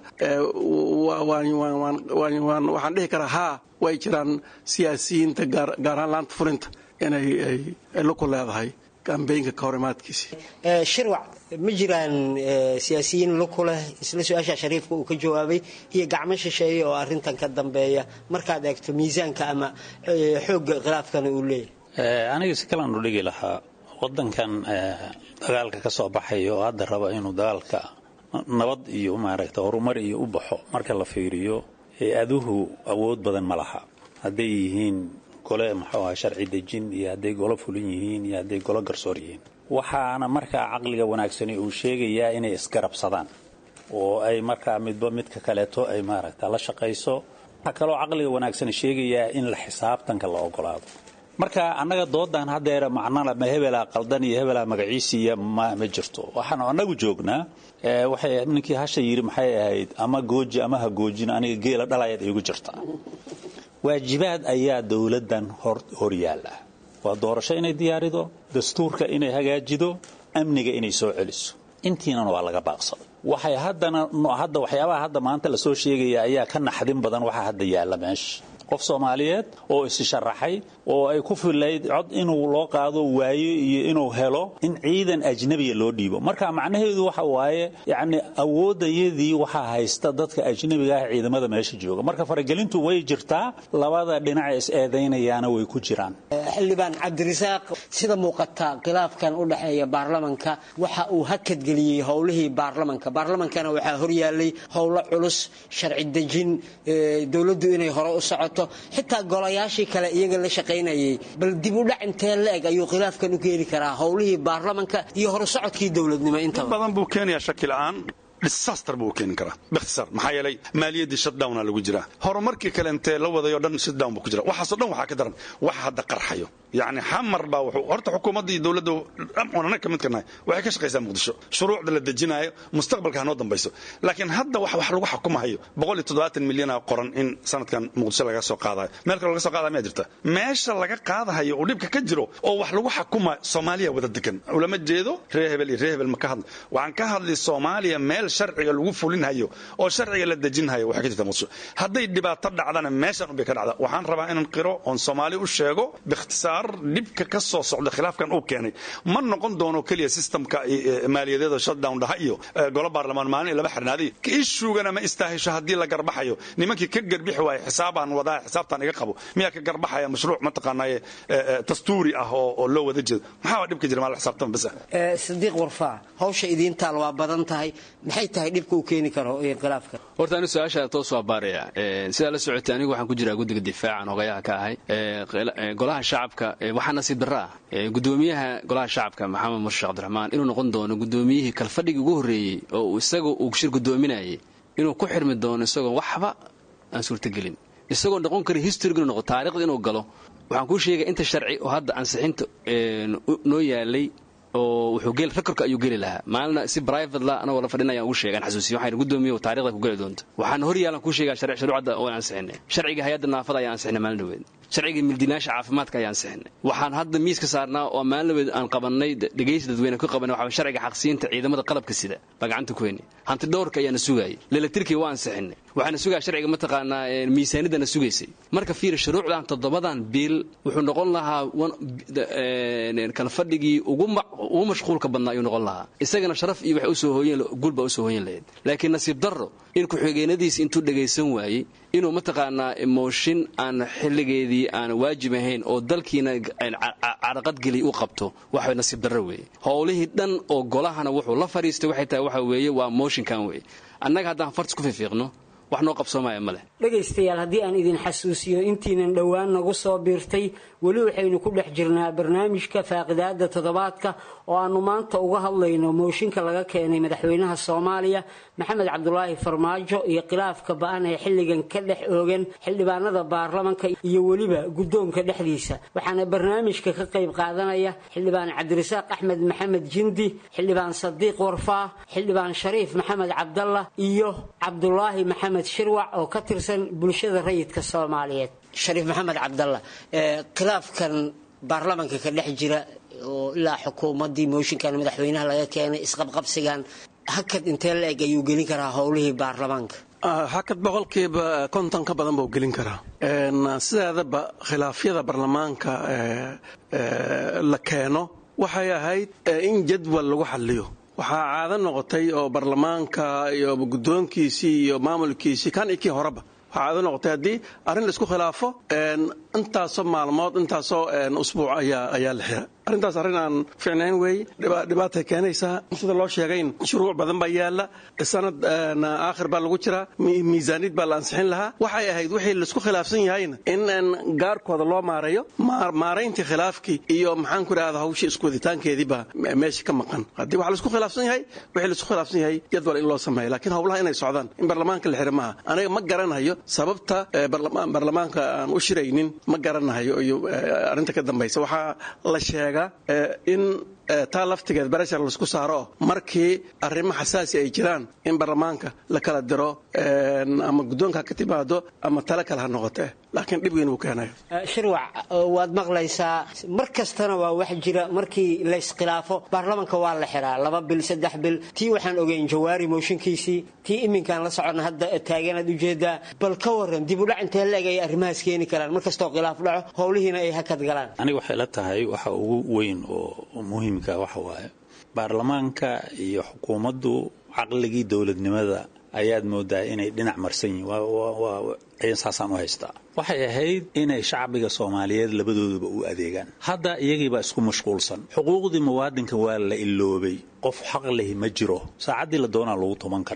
waxaan dhihi karaa haa way jiraan siyaasiyiinta gaar ahaan laanta fulinta inay luku leedahay kambeynka ka hor imaadkiisi shirwac ma jiraan siyaasiyiin luku leh isla su-aasha shariifka uu ka jawaabay iyo gacmo shisheeye oo arrintan ka dambeeya markaad eegto miisaanka ama xoogga khilaafkana uu leeyahay aniga si kalan u dhigi lahaa wadankan dagaalka ka soo baxay oo hadda raba inuu dagaalka nabad iyo maaragta horumar iyo u baxo marka la fiiriyo hay-aduhu awood badan ma laha hadday yihiin gole muxuu aha sharci dejin iyo hadday golo fulin yihiin iyo hadday golo garsoor yihiin waxaana markaa caqliga wanaagsani uu sheegayaa inay isgarabsadaan oo ay markaa midba midka kaleeto ay maaragta la shaqayso waxaa kaloo caqliga wanaagsani sheegayaa in la xisaabtanka la ogolaado marka annaga doodan haddeer macnala ma hebelaa qaldan iyo hebelaa magaciisiiya ma ma jirto waxaanu annagu joognaa waxay ninkii hasha yidhi maxay ahayd ama gooji ama ha goojin aniga geela dhalayaad iigu jirtaa waajibaad ayaa dowladdan hor yaalla waa doorasho inay diyaarido dastuurka inay hagaajido amniga inay soo celiso intiinana waa laga baaqsaday waxay haddana hadda waxyaabaha hadda maanta lasoo sheegaya ayaa ka naxdin badan waxaa hadda yaalla meesha qof soomaaliyeed oo isi sharaxay oo ay ku filayd cod inuu loo qaado waayo iyo inuu helo in ciidan ajnabiya loo dhiibo marka macnaheedu waxa waaye yacni awoodayadii waxaa haysta dadka ajnabiga ah ciidamada meesha jooga marka faragelintu way jirtaa labada dhinac is eedaynayaana way ku jiraan xildhibaan cabdirasaaq sida muuqata khilaafkan u dhexeeya baarlamanka waxa uu hakadgeliyey howlihii baarlamanka baarlamankana waxaa horyaalay howlo culus sharci dejin dowladdu inay hore u socoto noqoto xitaa golayaashii kale iyaga la shaqaynayay bal dib u dhac intee la eg ayuu khilaafkan u keeni karaa howlihii baarlamanka iyo horusocodkii dowladnimo intaba badan buu keenayaa shaki la'aan disaster buu keeni karaa bikhtisaar maxaa yeelay maaliyaddii shutdowna lagu jiraa horumarkii kale intee la wadayoo dhan shutdown buu ku jira waxaasoo dhan waxaa ka daran wax hadda qarxayo yacni xamar baa wuxuu horta xukuumadda iyo dowladda dhamcunana ka mid ka nahay waxay ka shaqaysaa muqdisho shuruucda la dejinaayo mustaqbalka hanoo dambayso laakiin hadda wax wax lagu xukumahayo boqol iyo toddobaatan milyana qoran in sanadkan muqdisho laga soo qaadayo meel kale laga soo qaadaya miyaa jirta meesha laga qaadahayo oo dhibka ka jiro oo wax lagu xukuma soomaaliya wada degan ulama jeedo reer hebel iyo reer hebel ma ka hadla waxaan ka hadlay soomaaliya meel sharciga lagu fulinhayo oo sharciga la dejinhayo waxay ka jirta muqdisho hadday dhibaato dhacdana meeshan unbay ka dhacda waxaan rabaa inaan qiro oon soomaali u sheego bikhtisaar dhibka ka soo socda khilaafkan uu keenay ma noqon doono keliya systemka maaliyadeeda shutdown dhaha iyo golo baarlamaan maalin laba xirnaaday ishugana ma istaahisho haddii la garbaxayo nimankii ka garbixi waaya xisaabaan wadaa xisaabtaan iga qabo miyaa ka garbaxaya mashruuc mataqaanaaye dastuuri ah oo loo wada jeedo maxaa dhibka jira maa la xisaabtama bas sadiiq warfaa hawsha idiintaal waa badan tahay maxay tahay dhibka uu keeni karo khilaafka horta anigu su-aasha toos waa baaraya sidaa la socotay anigu waxaan ku jiraa guddiga difaacan hogayaha ka ahay golaha shacabka waxaa nasiib darro ah gudoomiyaha golaha shacabka maxamed murshe cabdiraxmaan inuu noqon doono gudoomiyihii kalfadhigii ugu horreeyey oo isaga uu shir gudoominayay inuu ku xirmi doono isagoo waxba aan suurtagelin isagoo noqon kara historyga inuu noqo taarikhda inuu galo waxaan kuu sheegaya inta sharci oo hadda ansixinta noo yaalay oo wuxuu gel rekorka ayuu geli lahaa maalina si private la anagoo la fadhinayaan ugu sheegaan xasuusiyo waxaan gudoomiye taarikhda ku geli doonta waxaan hor yaalan kuu sheegaa shuruucda oo ansixinay sharciga hay-adda naafada ayaa ansixinay maalin dhaweed sharciga mildiinaasha caafimaadka ayaa ansixinay waxaan hadda miiska saarnaa oo maalin dhaweed aan qabannay dhegaysi dadweyne ku qabanay waxaa sharciga xaqsiinta ciidamada qalabka sida baa gacanta ku heynay hanti dhowrka ayaana sugaayay lelatirkii waa ansixinay waxaana sugaya sharciga mataqaanaa miisaanidana sugaysay marka fiir shuruucdan toddobadan biil wuxuu noqon lahaa kalfadhigii ugu ugu mashquulka badnaa ayuu noqon lahaa isagana sharaf iyo wax usoo hooyen guulbaa usoo hooyan lahayd laakiin nasiib darro in ku-xigeenadiis intuu dhagaysan waayey inuu mataqaanaa mooshin aan xilligeedii aan waajib ahayn oo dalkiina caraqadgeliy u qabto waxa nasiib darro weeye howlihii dhan oo golahana wuxuu la fadhiistay waxay tahay waxa weeye waa mooshinkan weeye annaga haddaan fartis ku fiifiiqno wax noo qabsoomaya ma leh dhegaystayaal haddii aan idin xasuusiyo intiinan dhowaan nagu soo biirtay weli waxaynu ku dhex jirnaa barnaamijka faaqidaada toddobaadka oo aanu maanta uga hadlayno mooshinka laga keenay madaxweynaha soomaaliya maxamed cabdulaahi farmaajo iyo khilaafka ba-an ee xilligan ka dhex oogan xildhibaanada baarlamanka iyo weliba guddoonka dhexdiisa waxaana barnaamijka ka qayb qaadanaya xildhibaan cabdirasaaq axmed maxamed jindi xildhibaan sadiiq warfaa xildhibaan shariif maxamed cabdallah iyo cabdulaahi maxamed shirwac oo ka tirsan bulshada rayidka soomaaliyeed shariif maxamed cabdalla khilaafkan baarlamanka ka dhex jira oo ilaa xukuumaddii mooshinkan madaxweynaha laga keenay isqabqabsigan hakad intee la eg ayuu gelin karaa howlihii baarlamaanka hakad boqolkiiba konton ka badan buu gelin karaa sideedaba khilaafyada baarlamaanka la keeno waxay ahayd in jadwal lagu xaliyo waxaa caado noqotay oo baarlamaanka iyo guddoonkiisii iyo maamulkiisii kan iyo kii horeba waxaa caado noqotay haddii arrin laisku khilaafo intaasoo maalmood intaasoo usbuuc ayaa la xira arrintaas arrin aan ficnayn weeye dhibaatay keenaysaa sida loo sheegayn shuruuc badan baa yaalla sanad aakhir baa lagu jiraa miisaanid baa la ansixin lahaa waxay ahayd wixii laisku khilaafsan yahayna in gaarkooda loo maareeyo maarayntii khilaafkii iyo maxaan ku idhahda hawshii iskuwaditaankeedii baa meesha ka maqan haddii waxa laisku khilaafsan yahay wixii laisku khilaafsan yahay jadwal in loo sameeyo laakiin howlaha inay socdaan in baarlamaanka la xira maaha aniga ma garanayo sababta baarlamaanka aan u shiraynin ma garanayo iyo arrinta ka dambaysa waxaa la sheega in taa laftigeed bareshar laisku saaro markii arrimo xasaasi ay jiraan in baarlamaanka la kala diro ama guddoonka ha ka timaado ama tale kale ha noqote laakiin dhib weyn uu keenayo shirwac waad maqlaysaa mar kastana waa wax jira markii layskhilaafo baarlamanka waa la xiraa laba bil saddex bil tii waxaan ogeyn jawaari mooshinkiisii tii iminkaan la soconna hadda taaganaad ujeedaa bal ka waran dib udhac intee la-eg ay arrimahaas keeni karaan mar kastoo khilaaf dhaco howlihiina ay hakad galaan aniga waxay la tahay waxa ugu weyn oo muhiimka waxa waaye baarlamaanka iyo xukuumaddu caqligii dowladnimada ayaad moodaa inay dhinac marsan yihiin saasaan u haystaa waxay ahayd inay shacbiga soomaaliyeed labadooduba u adeegaan hadda iyagiibaa isku mashquulsan xuquuqdii muwaadinka waa la iloobay qof xaq lehi ma jiro saacaddii la doonaa lagu tuman karaa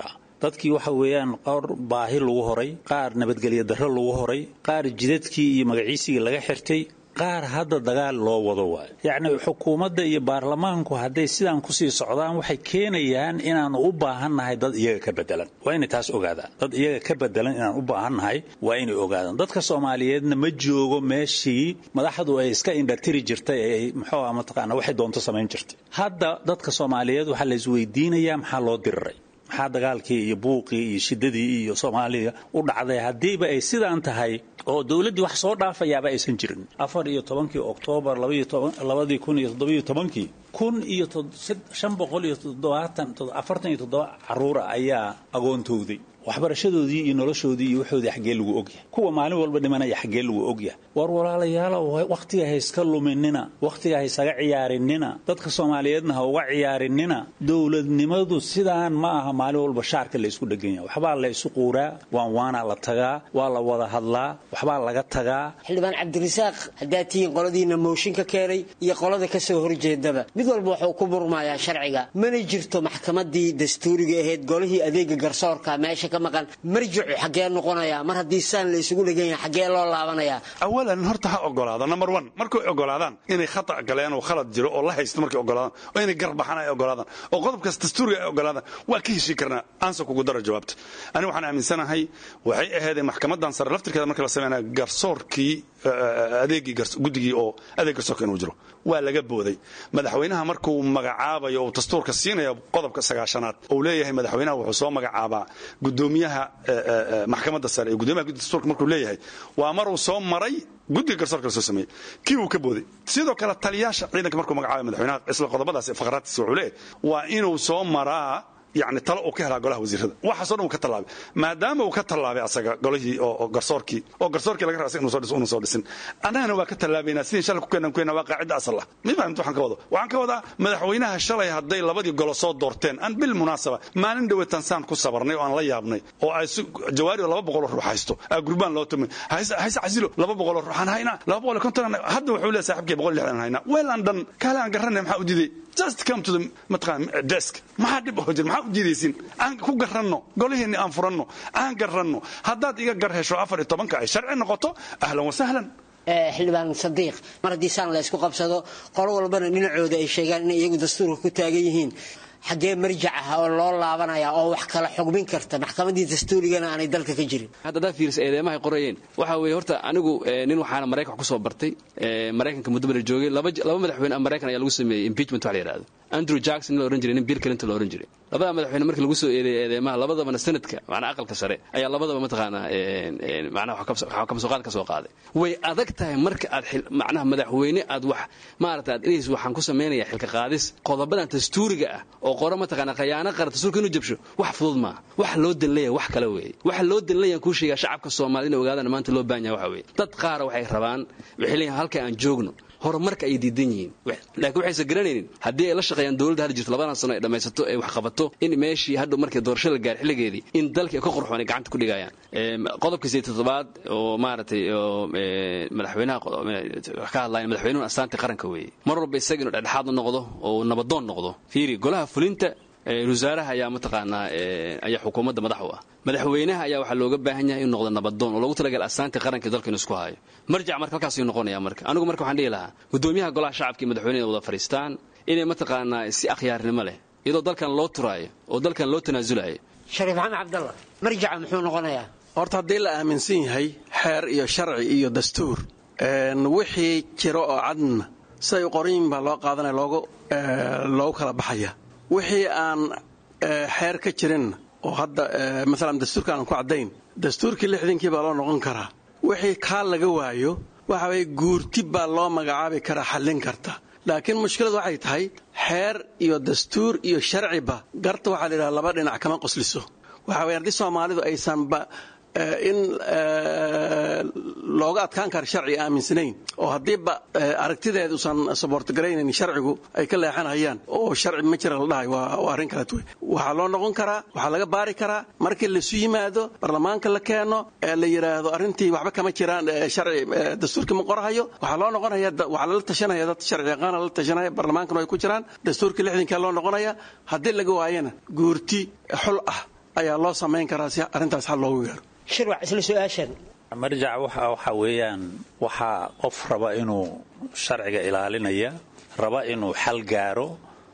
dadkii waxa weeyaan qaar baahi lagu horay qaar nabadgelyo darro lagu horay qaar jidadkii iyo magaciisigii laga xirtay qaar hadda dagaal loo wado waayo yacni xukuumadda iyo baarlamaanku hadday sidaan kusii socdaan waxay keenayaan inaanu u baahannahay dad iyaga ka bedelan waa inay taas ogaadaan dad iyaga ka bedelan inaan u baahannahay waa inay ogaadaan dadka soomaaliyeedna ma joogo meeshii madaxdu ay iska indhatiri jirtay ee muxuu ah mataqaana waxay doonto samayn jirtay hadda dadka soomaaliyeed waxaa la isweydiinayaa maxaa loo diriray maxaa dagaalkii iyo buuqii iyo shidadii iyo soomaaliya u dhacday haddiiba ay sidaan tahay oo dowladdii wax soo dhaafayaaba aysan jirin afar iyo tobankii oktoobar labadii kun iyo toddobiyo tobankii kun iyo shan boqol iyo toddobaatan afartan iyo toddoba caruura ayaa agoontowday waxbarashadoodii iyo noloshoodii iyo waxoodii xaggee lagu ogyahay kuwa maalin walba dhimanaya xaggee lagu ogyahay war walaalayaalow wakhtiga ha iska luminina wakhtiga ha isaga ciyaarinina dadka soomaaliyeedna ha uga ciyaarinina dowladnimadu sidaan ma aha maalin walba shaarka la isku dhegan yahay waxbaa la isu quuraa waan waanaa la tagaa waa la wada hadlaa waxbaa laga tagaa xildhibaan cabdirasaaq haddaad tihiin qoladiina mooshin ka keenay iyo qolada ka soo horjeedaba mid walba wuxuu ku murmayaa sharciga mana jirto maxkamadii dastuuriga ahayd golihii adeega garsoorka meesha ka maqan marjicu xaggee noqonayaa mar haddii saan la isugu dhegan yahay xaggee loo laabanayaa awalan horta ha ogolaado number one markay ogolaadaan inay khata galeen oo khalad jiro oo la haysto markay ogolaadaan oo inay garbaxaan ay ogolaadaan oo qodobkaas dastuuriga ay ogolaadaan waa ka heshii karnaa aansa kugu daro jawaabta aniga waxaan aaminsanahay waxay ahaydee maxkamadan sare laftirkeeda markii la sameynaya garsoorkii adeegii guddigii oo adeeg garsoorka inuu jiro waa laga booday madaxweynaha markuu magacaabayo uu dastuurka siinaya qodobka sagaashanaad uu leeyahay madaxweynaha wuxuu soo magacaabaa gudoomiyaha maxkamadda sare iyo gudoomiyaha guddiga dastuurka markuu leeyahay waa maruu soo maray guddiga garsoorka la soo sameeyey kii uu ka booday sidoo kale taliyaasha ciidanka markuu magacaabay madaxweynaha isla qodobadaas faqraadtiisa wuxuu leeyahay waa inuu soo maraa yani talo uu ka helaa golaha wasiirada waxaasoo dhan uu ka tallaabay maadaama uu ka tallaabay asaga golihii oo garsoorkii oo garsoorkii laga raba inuu soo dhisin annagana waa ka tallaabaynaa sidii shalay ku keenan ku keenna waa qaacidda asal ah ma fahamta waxaan ka wado waxaan ka wadaa madaxweynaha shalay hadday labadii golo soo doorteen aan bil munaasaba maalin dhaweetan saan ku sabarnay oo aan la yaabnay oo ay jawaari oo laba boqol oo ruux haysto aa gurbaan loo tumay hayse casilo laba boqol oo ruuxaan haynaa laba boqol iyo konton hadda wuxuu leeyahay saaxiibkii boqol iyo lixdan haynaa weel aan dhan kaale aan garanay maxaa u diiday just come to the mataqaan desk maxaa dhib oo jir maxaa u diidaysin aan ku garanno golihiinni aan furanno aan garanno haddaad iga gar hesho afar iyo tobanka ay sharci noqoto ahlan wasahlan xildhibaan sadiiq mar haddii saan la ysku qabsado qolo walbana dhinacooda ay sheegaan inay iyagu dastuurka ku taagan yihiin xaggee marjac ah oo loo laabanaya oo wax kala xugmin karta maxkamadii dastuurigana aanay dalka ka jirin hadda haddaad fiirisa eedeymahay qorayeen waxa weeye horta anigu nin waxaana maraykan wax ku soo bartay maraykanka muddo bala joogay laba laba madaxweyne maraykan ayaa lagu sameeyey impeachment wax la yidhahdo andrew jackson la oran jiray nin bill clinton la oran jiray labada madaxweyne markii lagu soo eedeeyay eedeymaha labadabana sanadka macnaa aqalka sare ayaa labadaba mataqaanaa macnaha wax kabsooqaad ka soo qaaday way adag tahay marka aad macnaha madaxweyne aad wax maarata aad inays waxaan ku samaynayaa xilka qaadis qodobadan dastuuriga ah oo qora mataqaanaa khayaano qara dastuurka inuu jabsho wax fudud maaha wax loo danleeya wax kale weeye waxa loo danleeya kuu sheegaa shacabka soomaalida inay ogaadaan maanta loo baahan yahay waxa weeye dad qaara waxay rabaan waxay leeyihin halka aan joogno horumarka ay diidan yihiin laakiin waxaysan garanaynin haddii ay la shaqeeyaan dowladda hadda jirto labadan sano ay dhammaysato ay wax qabato in meeshii hadhow markii doorasho la gaar xilligeedii in dalkii ka qorxoon ay gacanta ku dhigayaan qodobka sideed toddobaad oo maaragtay oo madaxweynaha wax ka hadlayan madaxweynuhu astaanta qaranka weeye mar walba isaga inuu dhexdhexaad noqdo oo nabadoon noqdo fiiri golaha fulinta wasaaraha ayaa mataqaanaa ayaa xukuumadda madax u ah madaxweynaha ayaa waxaa looga baahan yahay inuu noqdo nabadoon oo loogu talagal astaantii qaranka dalka inuu isku hayo marjac marka halkaasuu noqonaya marka anigu marka waxaan dhihi lahaa gudoomiyaha golaha shacabka iyo madaxweynaha wada fadhiistaan inay mataqaanaa si akhyaarnimo leh iyadoo dalkan loo turaayo oo dalkan loo tanaasulayo shariif maxamed cabdalla marjaca muxuu noqonayaa horta haddii la aaminsan yahay xeer iyo sharci iyo dastuur wixii jiro oo cadna siday u qoranyihin baa loo qaadanaya loogu loogu kala baxaya wixii aan xeer ka jirin oo hadda maalan dastuurka aan ku caddayn dastuurkii lixdankii baa loo noqon karaa wixii kaa laga waayo waxa weye guurti baa loo magacaabi karaa xallin karta laakiin mushkiladu waxay tahay xeer iyo dastuur iyo sharciba garta waxaa la yidhaha laba dhinac kama qosliso waxa weye haddii soomaalidu aysanba in looga adkaan kara sharci aaminsanayn oo haddiiba aragtideeda usan saboortgaraynayn sharcigu ay ka leexanayaan oo sharci ma jira la dhahay waa arrin kaleet wey waxaa loo noqon karaa waxaa laga baari karaa markii laisu yimaado barlamaanka la keeno ee la yidhaahdo arrintii waxba kama jiraan sharci dastuurkii ma qorahayo waxaa loo noqonaya waxaa lala tashanaya dad sharci yaqaana lala tashanaya barlamaankana ay ku jiraan dastuurkii lixdankaa loo noqonaya haddii laga waayana guurti xul ah ayaa loo samayn karaa si arrintaas xal loogu gaaro shirwac isla su-aashan marjac waxa waxa weeyaan waxaa qof raba inuu sharciga ilaalinaya raba inuu xal gaaro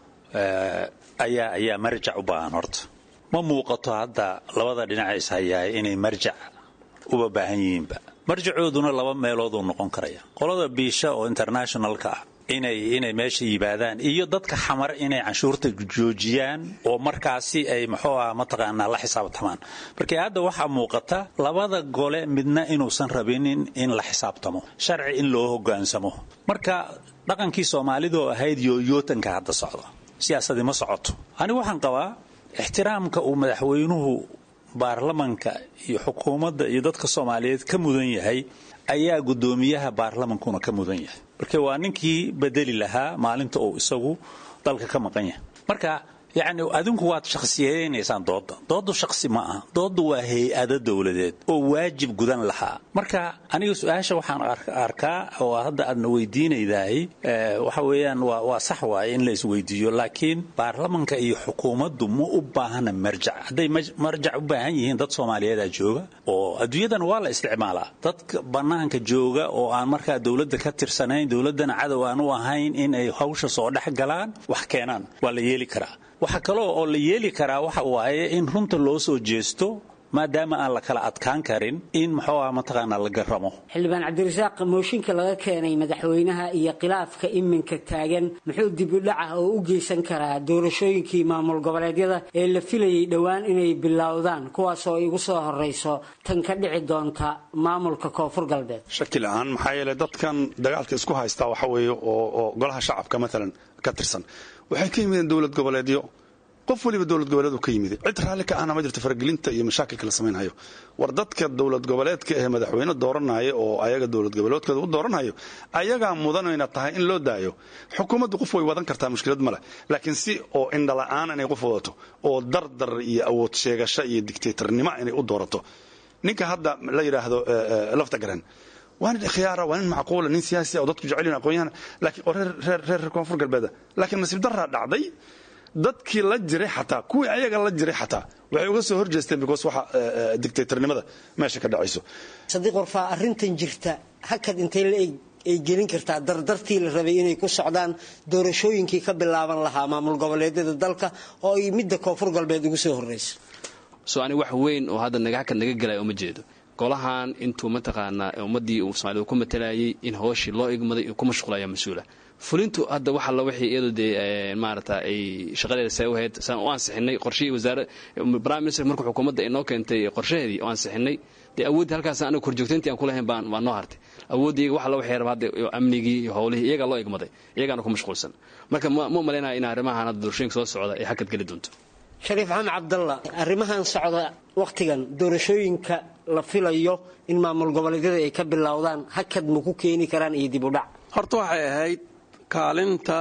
ayaa ayaa marjac u baahan horta ma muuqato hadda labada dhinac is hayaay inay marjac uba baahan yihiinba marjacooduna laba meelooduu noqon karaya qolada biisha oo internationalka ah inay inay meesha yimaadaan iyo dadka xamar inay canshuurta joojiyaan oo markaasi ay muxuu ah mataqaanaa la xisaabtamaan marka hadda waxaa muuqata labada gole midna inuusan rabinin in la xisaabtamo sharci in loo hogaansamo marka dhaqankii soomaalida oo ahayd yooyootanka hadda socda siyaasadii ma socoto anigu waxaan qabaa ixtiraamka uu madaxweynuhu baarlamanka iyo xukuumadda iyo dadka soomaaliyeed ka mudan yahay ayaa guddoomiyaha baarlamankuna ka mudan yahay marka waa ninkii bedeli lahaa maalinta uu isagu dalka ka maqan yahay marka yacni adinku waad shakhsiyeynaysaan doodda dooddu shakhsi ma aha dooddu waa hay-ado dowladeed oo waajib gudan lahaa marka aniga su-aasha waxaan arkaa oo hadda aadna weydiinaydahay waxa weeyaan waa waa sax waaye in la isweydiiyo laakiin baarlamanka iyo xukuumaddu ma u baahana marjac hadday marjac u baahan yihiin dad soomaaliyeeda jooga oo adduunyadan waa la isticmaalaa dadka bannaanka jooga oo aan markaa dowladda ka tirsanayn dowladdana cadow aan u ahayn in ay hawsha soo dhex galaan wax keenaan waa la yeeli karaa waxa kaloo oo la yeeli karaa waxa waaye in runta loo soo jeesto maadaama aan la kala adkaan karin in muxuu ah mataqaanaa la garamo xildhibaan cabdirasaaq mooshinka laga keenay madaxweynaha iyo khilaafka iminka taagan muxuu dib u dhaca oo u geysan karaa doorashooyinkii maamul goboleedyada ee la filayay dhowaan inay bilowdaan kuwaasoo igu soo horeyso tan ka dhici doonta maamulka koonfur galbeed shaki la-aan maxaa yeeley dadkan dagaalka isku haystaa waxa weeye oo golaha shacabka maalan ka tirsan waxay ka yimideen dowlad goboleedyo qof waliba dowlad goboleed uu ka yimid cid raalli ka ahna ma jirto faragelinta iyo mashaakilka la samaynhayo war dadka dowlad goboleedka ee madaxweyne dooranaya oo ayaga dowlad goboleedkooda u dooranhayo ayagaa mudanayna tahay in loo daayo xukuumaddu qof way wadan kartaa mushkilad ma leh laakiin si oo indhala-aan inay qof wadato oo dardar iyo awood sheegasho iyo dictatornimo inay u doorato ninka hadda la yidhaahdo lafta garan waa nin khiyaara waa nin macquula nin siyaasi oo dadku jecel yihin aqoon-yahan laakiin oo reer reer reer koonfur galbeeda laakiin nasiib daraa dhacday dadkii la jiray xataa kuwii ayaga la jiray xataa waxay uga soo horjeesteen because waxa dictatornimada meesha ka dhacayso sadiiq warfaa arrintan jirta hakad intay la eg ay gelin kartaa dardartii la rabay inay ku socdaan doorashooyinkii ka bilaaban lahaa maamul goboleedyada dalka oo ay midda koonfur galbeed ugu soo horreyso soo ani wax weyn oo hadda naga hakad naga gelaya uma jeedo golahan intuu mataqaanaa ummaddii uu soomaalida ku matalayay in hooshii loo igmaday ku mashquulaya mas-uula fulintu hadda wax alla wixii iyadu dee maarata ay shaqadeeda see u hayd saan u ansixinay qorshihii wasaare prime minister markuu xukuumadda inoo keentay qorshaheedii oo ansixinay dee awooddii halkaas anaga korjoogtayntii aan ku lahayn baan waa noo hartay awooddii iyaga wax alla waxay raba hadda amnigii iyo howlihii iyagaa loo igmaday iyagaana ku mashquulsan marka ma malaynaya in arrimahan hadda doorashooyinka soo socda ay hakad geli doonto shariif maxamed cabdalla arrimahan socda wakhtigan doorashooyinka la filayo in maamul goboleedyada ay ka bilowdaan hakad ma ku keeni karaan iyo dib u dhac horta waxay ahayd kaalinta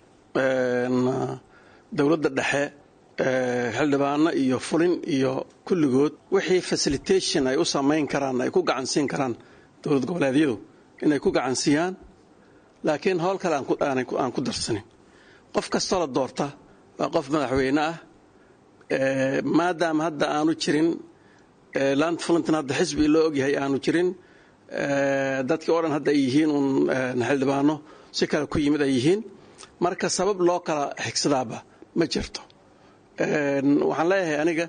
dowladda dhexe xildhibaano iyo fulin iyo kulligood wixii facilitation ay u samayn karaan ay ku gacansiin karaan dowlad goboleedyadu inay ku gacansiiyaan laakiin howl kale aan ku darsanin qof kastoo la doorta waa qof madaxweyne ah maadaama hadda aanu jirin laanta fulintan hadda xisbi loo ogyahay aanu jirin dadkii oo dhan hadda ay yihiin uun xildhibaano si kale ku yimid ay yihiin marka sabab loo kala xigsadaaba ma jirto waxaan leeyahay aniga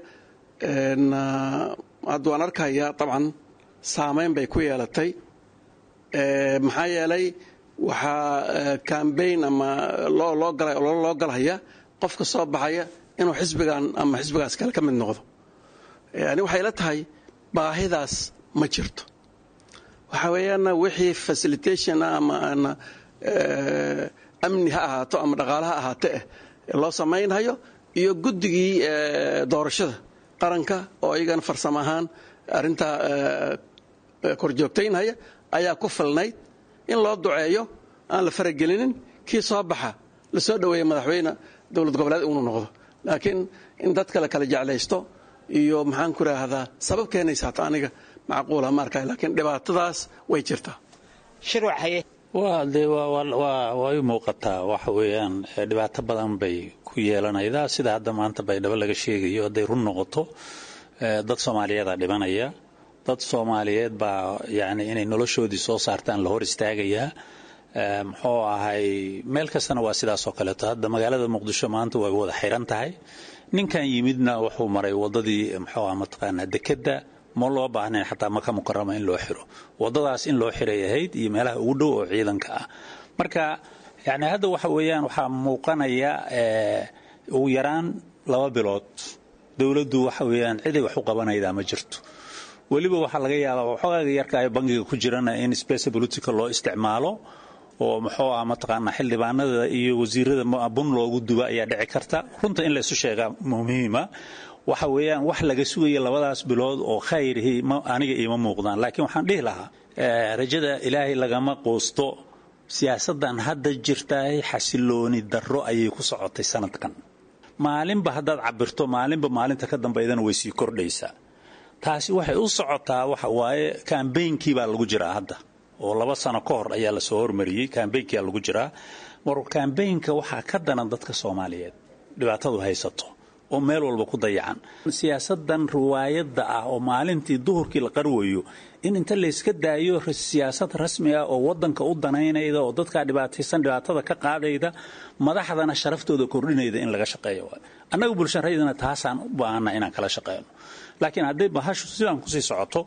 hadda waan arkayaa dabcan saamayn bay ku yeelatay maxaa yeelay waxaa cambaign ama loo galhaya qofka soo baxaya inuu xisbigan ama xisbigaas kale ka mid noqdo yani waxay la tahay baahidaas ma jirto waxa weeyaana wixii facilitation ama amni ha ahaato ama dhaqaale ha ahaate eh loo samaynhayo iyo guddigii doorashada qaranka oo iyagana farsamo ahaan arrintaa korjoogtaynhaya ayaa ku filnayd in loo duceeyo aan la faragelinin kii soo baxa la soo dhoweeya madaxweyne dowlad goboleed inuu noqdo laakiin in dadka la kala jeclaysto iyo maxaan ku raahdaa sabab keenaysa hata aniga macquula ma arkay laakiin dhibaatadaas way jirtaa shirwac haye waa dee way u muuqataa waxa weeyaan dhibaato badan bay ku yeelanaydaa sida hadda maanta baydhabo laga sheegayo hadday run noqoto dad soomaaliyeeda dhimanaya dad soomaaliyeed baa yani inay noloshoodii soo saartaan la hor istaagayaa muxuu ahay meel kastana waa sidaasoo kaleeto hadda magaalada muqdisho maanta way wada xiran tahay ninkan yimidna wuxuu maray wadadii muxuu ah mataqaanaa dekedda ma loo baahnayn xataa maka mukarama in loo xiro wadadaas in loo xiray ahayd iyo meelaha ugu dhow oo ciidanka ah marka yani hadda waxa weeyaan waxaa muuqanaya ugu yaraan laba bilood dowladdu waxa weeyaan ciday wax u qabanaydaa ma jirto weliba waxaa laga yaabaa waxoogaga yarka ay bangiga ku jirana in space politica loo isticmaalo oo muxuu ah mataqaanaa xildhibaanada iyo wasiirada bun loogu duba ayaa dhici karta runta in laysu sheegaa muhiima waxa weeyaan wax laga sugaya labadaas bilood oo khayrihii aniga iima muuqdaan laakiin waxaan dhihi lahaa rajada ilaahay lagama quusto siyaasaddan hadda jirtaay xasilooni darro ayay ku socotay sanadkan maalinba haddaad cabirto maalinba maalinta ka dambaydana way sii kordhaysaa taasi waxay u socotaa waxa waaye kambaynkii baa lagu jiraa hadda oo laba sano ka hor ayaa lasoo hormariyey kambaynkiyaa lagu jiraa mar kambaynka waxaa ka danan dadka soomaaliyeed dhibaatadu haysato oo meel walba ku dayacan siyaasadan riwaayadda ah oo maalintii duhurkii la qarwayo in inta layska daayo siyaasad rasmi ah oo wadanka u danaynayda oo dadkaa dhibaataysan dhibaatada ka qaadayda madaxdana sharaftooda kordhinayda in laga shaqeeyo annaga bulshareydana taasaan u baahana inaan kala shaqeyno laakiin hadday bahashu sidaan kusii socoto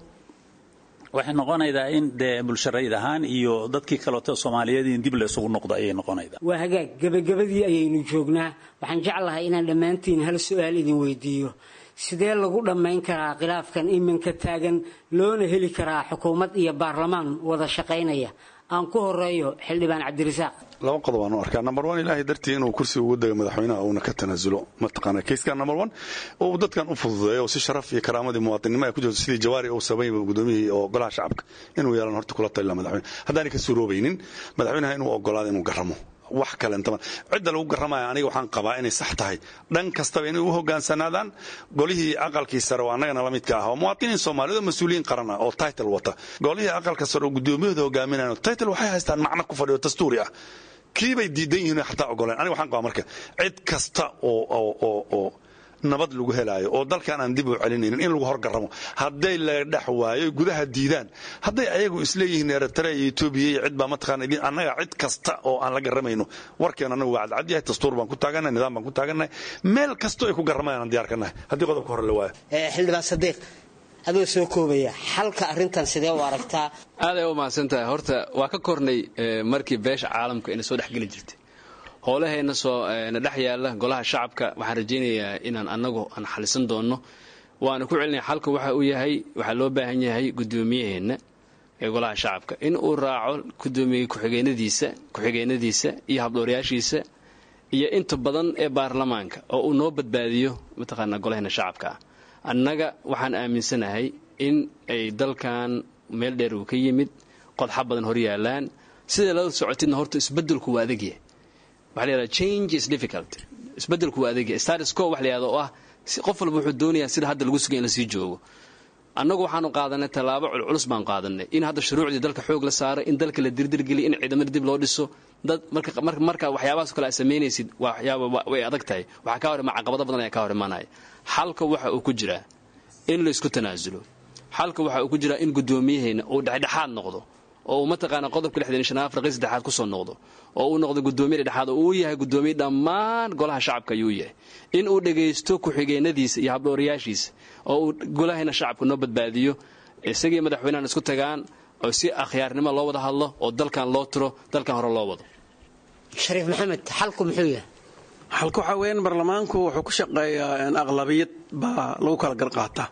waxay noqonaydaa in dee bulsharayd ahaan iyo dadkii kaleeto soomaaliyeed in dib laysugu noqdo ayay noqonaydaa waa hagaag gebagabadii ayaynu joognaa waxaan jeclahay inaan dhammaantiin hal su-aal idin weydiiyo sidee lagu dhammayn karaa khilaafkan iminka taagan loona heli karaa xukuumad iyo baarlamaan wada shaqaynaya aan ku horeeyo xildhibaan cabdirasaaq laba qodob aan u arkaa number one ilaahay dartii inuu kursi ugu daga madaxweynaha uuna ka tanaasulo mataqaana kayskan number one uu dadkan u fududeeyo si sharaf iyo karaamadii muwaadinimo ay ku jirto sidii jawaari uu sameeyay gudoomiyihii oo golaha shacabka inuu yeelan horta kula talila madaxweyne haddaanay ka suuroobaynin madaxweynaha inuu ogolaado inuu garamo wax kale intaba cidda lagu garamaya aniga waxaan qabaa inay sax tahay dhan kastaba inay u hogaansanaadaan golihii aqalkii sare oo annagana la midka ah oo muwaadiniin soomaaliyeed oo mas-uuliyiin qaran ah oo title wata golihii aqalka sare oo gudoomiyahooda hogaaminayaan title waxay haystaan macno ku fadhiyo dastuuri ah kii bay diidan yihiin xataa ogoleen aniga waxaan qabaa marka cid kasta oo oo oo oo nabad lagu helaayo oo dalkan aan dib u celinaynin in lagu horgaramo hadday la dhex waayo gudaha diidaan hadday ayagu isleeyihiin eritrea iyo etoobiya iyo cid baa mataqaana idin annaga cid kasta oo aan la garamayno warkeen annagu waa cadcad yahay dastuur baan ku taagannahay nidaam baan ku taagannahay meel kastoo ay ku garamayaan aan diyaar ka nahay haddii qodobka hore la waayo xildhibaan sadiiq adoo soo koobaya xalka arrintan sidee u aragtaa aaday u mahadsan tahay horta waa ka kornay markii beesha caalamka ina soo dhexgeli jirtay howlahayna soo na dhex yaalla golaha shacabka waxaan rajaynayaa inaan annagu aan xalisan doonno waana ku celinaya xalka waxa uu yahay waxaa loo baahan yahay gudoomiyaheenna ee golaha shacabka in uu raaco gudoomiye ku-xigeenadiisa ku-xigeenadiisa iyo habdhooryaashiisa iyo inta badan ee baarlamaanka oo uu noo badbaadiyo mataqaanaa golaheenna shacabka ah annaga waxaan aaminsanahay in ay dalkan meel dheer uu ka yimid qodxa badan hor yaalaan siday lala socotidna horta isbedelku waa adagyahay waxa la yidhahda change is difficult isbedelku waa adagyahay status quo wax la yidhahda oo ah qof walba wuxuu doonayaa sida hadda lagu sugay in lasii joogo annagu waxaanu qaadanay tallaabo culculus baan qaadanay in hadda shuruucdii dalka xoog la saaray in dalka la dirdirgeliy in ciidamada dib loo dhiso dad marka waxyaabahaas kale aad samaynaysid waxyaaba way adag tahay waxaa kaa hor imaa caqabado badan ayaa kaa hor imaanaya xalka waxa uu ku jiraa in laysku tanaasulo xalka waxa uu ku jiraa in gudoomiyaheenna uu dhexdhexaad noqdo oo uu mataqaana qodobka lixdan shan afriqi saddexaad kusoo noqdo oo uu noqdo gudoomiye dhexdhexaad oo uu yahay gudoomiye dhammaan golaha shacabka ayuu yahay in uu dhagaysto ku-xigeenadiisa iyo habdhowrayaashiisa oo uu golahayna shacabka noo badbaadiyo isagii madaxweynahan isku tagaan oo si akhyaarnimo loo wada hadlo oo dalkan loo tiro dalkan hore loo wado shariif maxamed xalku muxuu yahay xalka waxaa weeyaan baarlamaanku wuxuu ku shaqeeyaa aqlabiyad baa lagu kala garqaataa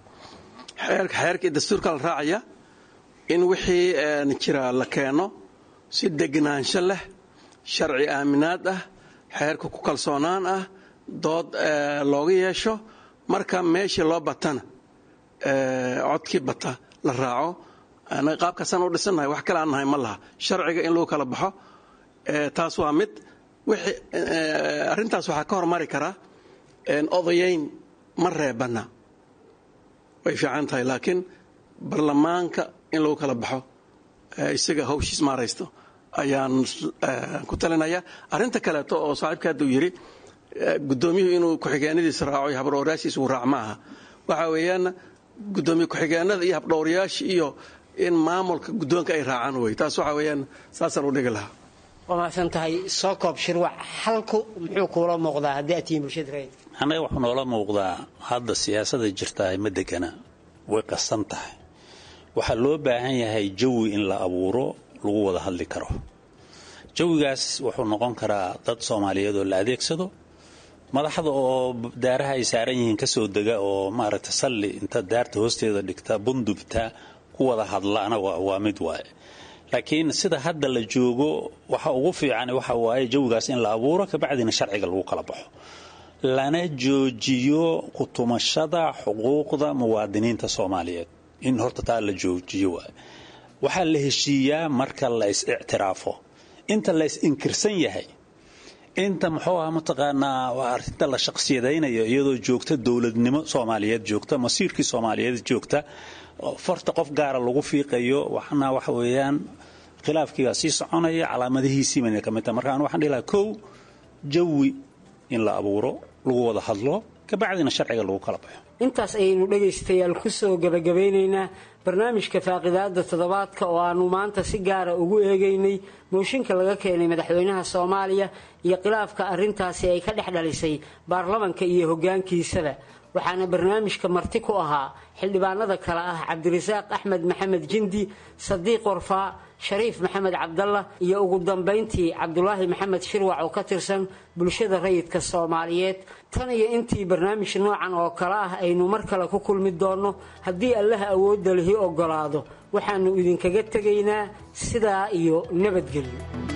xeerka iyo dastuurka la raacaya in wixii jira la keeno si degnaansho leh sharci aaminaad ah xeerka ku kalsoonaan ah dood looga yeesho marka meeshii loo batana codkii bata la raaco anaga qaabkaasaan u dhisannahay wax kale aan nahay ma laha sharciga in lagu kala baxo taas waa mid arrintaas waxaa ka hormari karaa odayayn ma reebana way fiican tahay laakiin baarlamaanka in lagu kala baxo isaga hawshiis maaraysto ayaan ku talinaya arrinta kaleeto oo saaxiibka hadda uu yidhi gudoomiyuhu inuu ku-xigeenadiisa raaco iyo habdhowrayaashiisa uu raac maaha waxa weeyaan gudoomiye ku-xigeenada iyo habdhowrayaasha iyo in maamulka guddoonka ay raacaan wey taas waxa weeyaan saasaan u dhigi lahaa waa mahadsan tahay soo koob shirwac halku muxuu kuula muuqdaa haddii aad tihiin bulshada rayid annaga waxuu noola muuqdaa hadda siyaasada jirtaa ma degana way qasan tahay waxaa loo baahan yahay jawi in la abuuro lagu wada hadli karo jawigaas wuxuu noqon karaa dad soomaaliyeed oo la adeegsado madaxda oo daaraha ay saaran yihiin kasoo dega oo maaragta salli inta daarta hoosteeda dhigta bundubta ku wada hadlaana waa mid waaye laakiin sida hadda la joogo waxa ugu fiican waxa waaye jawigaas in la abuuro kabacdina sharciga lagu kala baxo lana joojiyo kutumashada xuquuqda muwaadiniinta soomaaliyeed in horta taa la joojiyo waaye waxaa la heshiiyaa marka la is ictiraafo inta la is inkirsan yahay inta muxuu aha mataqaanaa arinta la shaqsiyadaynayo iyadoo joogta dowladnimo soomaaliyeed joogta masiirkii soomaaliyeed joogta farta qof gaara lagu fiiqayo waxna waxa weeyaan khilaafkiibaa sii soconaya calaamadihiisii bayna ka mid tahay marka anu waxaan dhihi lahaa kow jawi in la abuuro lagu wada hadlo kabacdina sharciga lagu kala baxo intaas ayaynu dhegaystayaal ku soo gebagabeynaynaa barnaamijka faaqidaada toddobaadka oo aanu maanta si gaara ugu eegaynay mooshinka laga keenay madaxweynaha soomaaliya iyo khilaafka arrintaasi ay ka dhex dhalisay baarlamanka iyo hoggaankiisaba waxaana barnaamijka marti ku ahaa xildhibaanada kale ah cabdirasaaq axmed maxamed jindi sadiiq warfaa shariif maxamed cabdalla iyo ugu dambayntii cabdulaahi maxamed shirwac oo ka tirsan bulshada rayidka soomaaliyeed tan iyo intii barnaamij noocan oo kale ah aynu mar kale ku kulmi doonno haddii allaha awoodda lihi ogolaado waxaannu idinkaga tegaynaa sidaa iyo nabadgelyo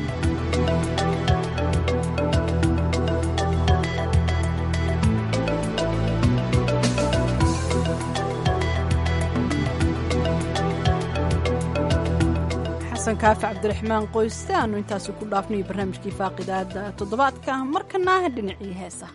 xasan kaafi cabdiraxmaan qoyste aanu intaasi ku dhaafnayo barnaamijkii faaqidaada toddobaadka markana dhinacii heesa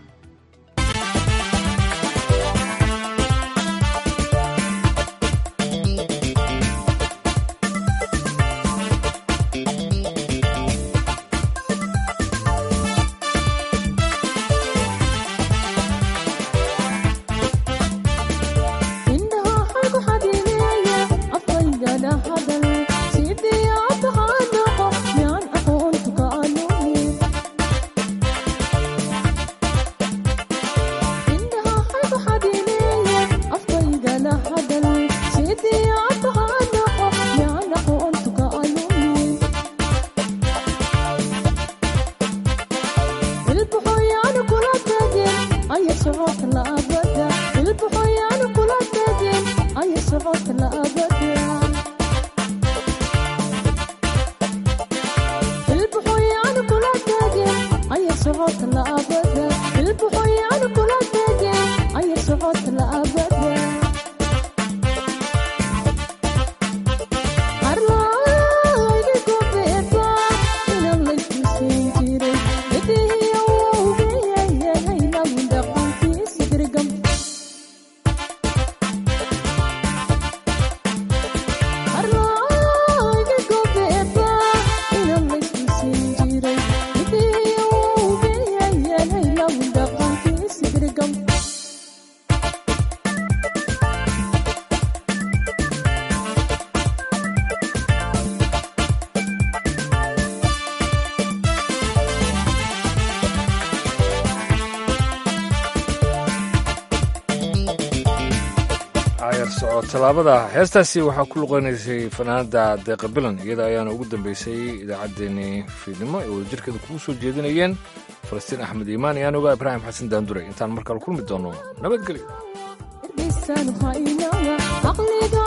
tallaabada heestaasi waxaa ku luqeynaysay fanaanada deeqa bilan iyada ayaana ugu dambeysay idaacaddeenii fiidnimo ee wadajirkeeda kugu soo jeedinayeen falastiin axmed iimaan iyo anuga ibraahim xasan daandure intaan markale kulmi doono nabadgelyo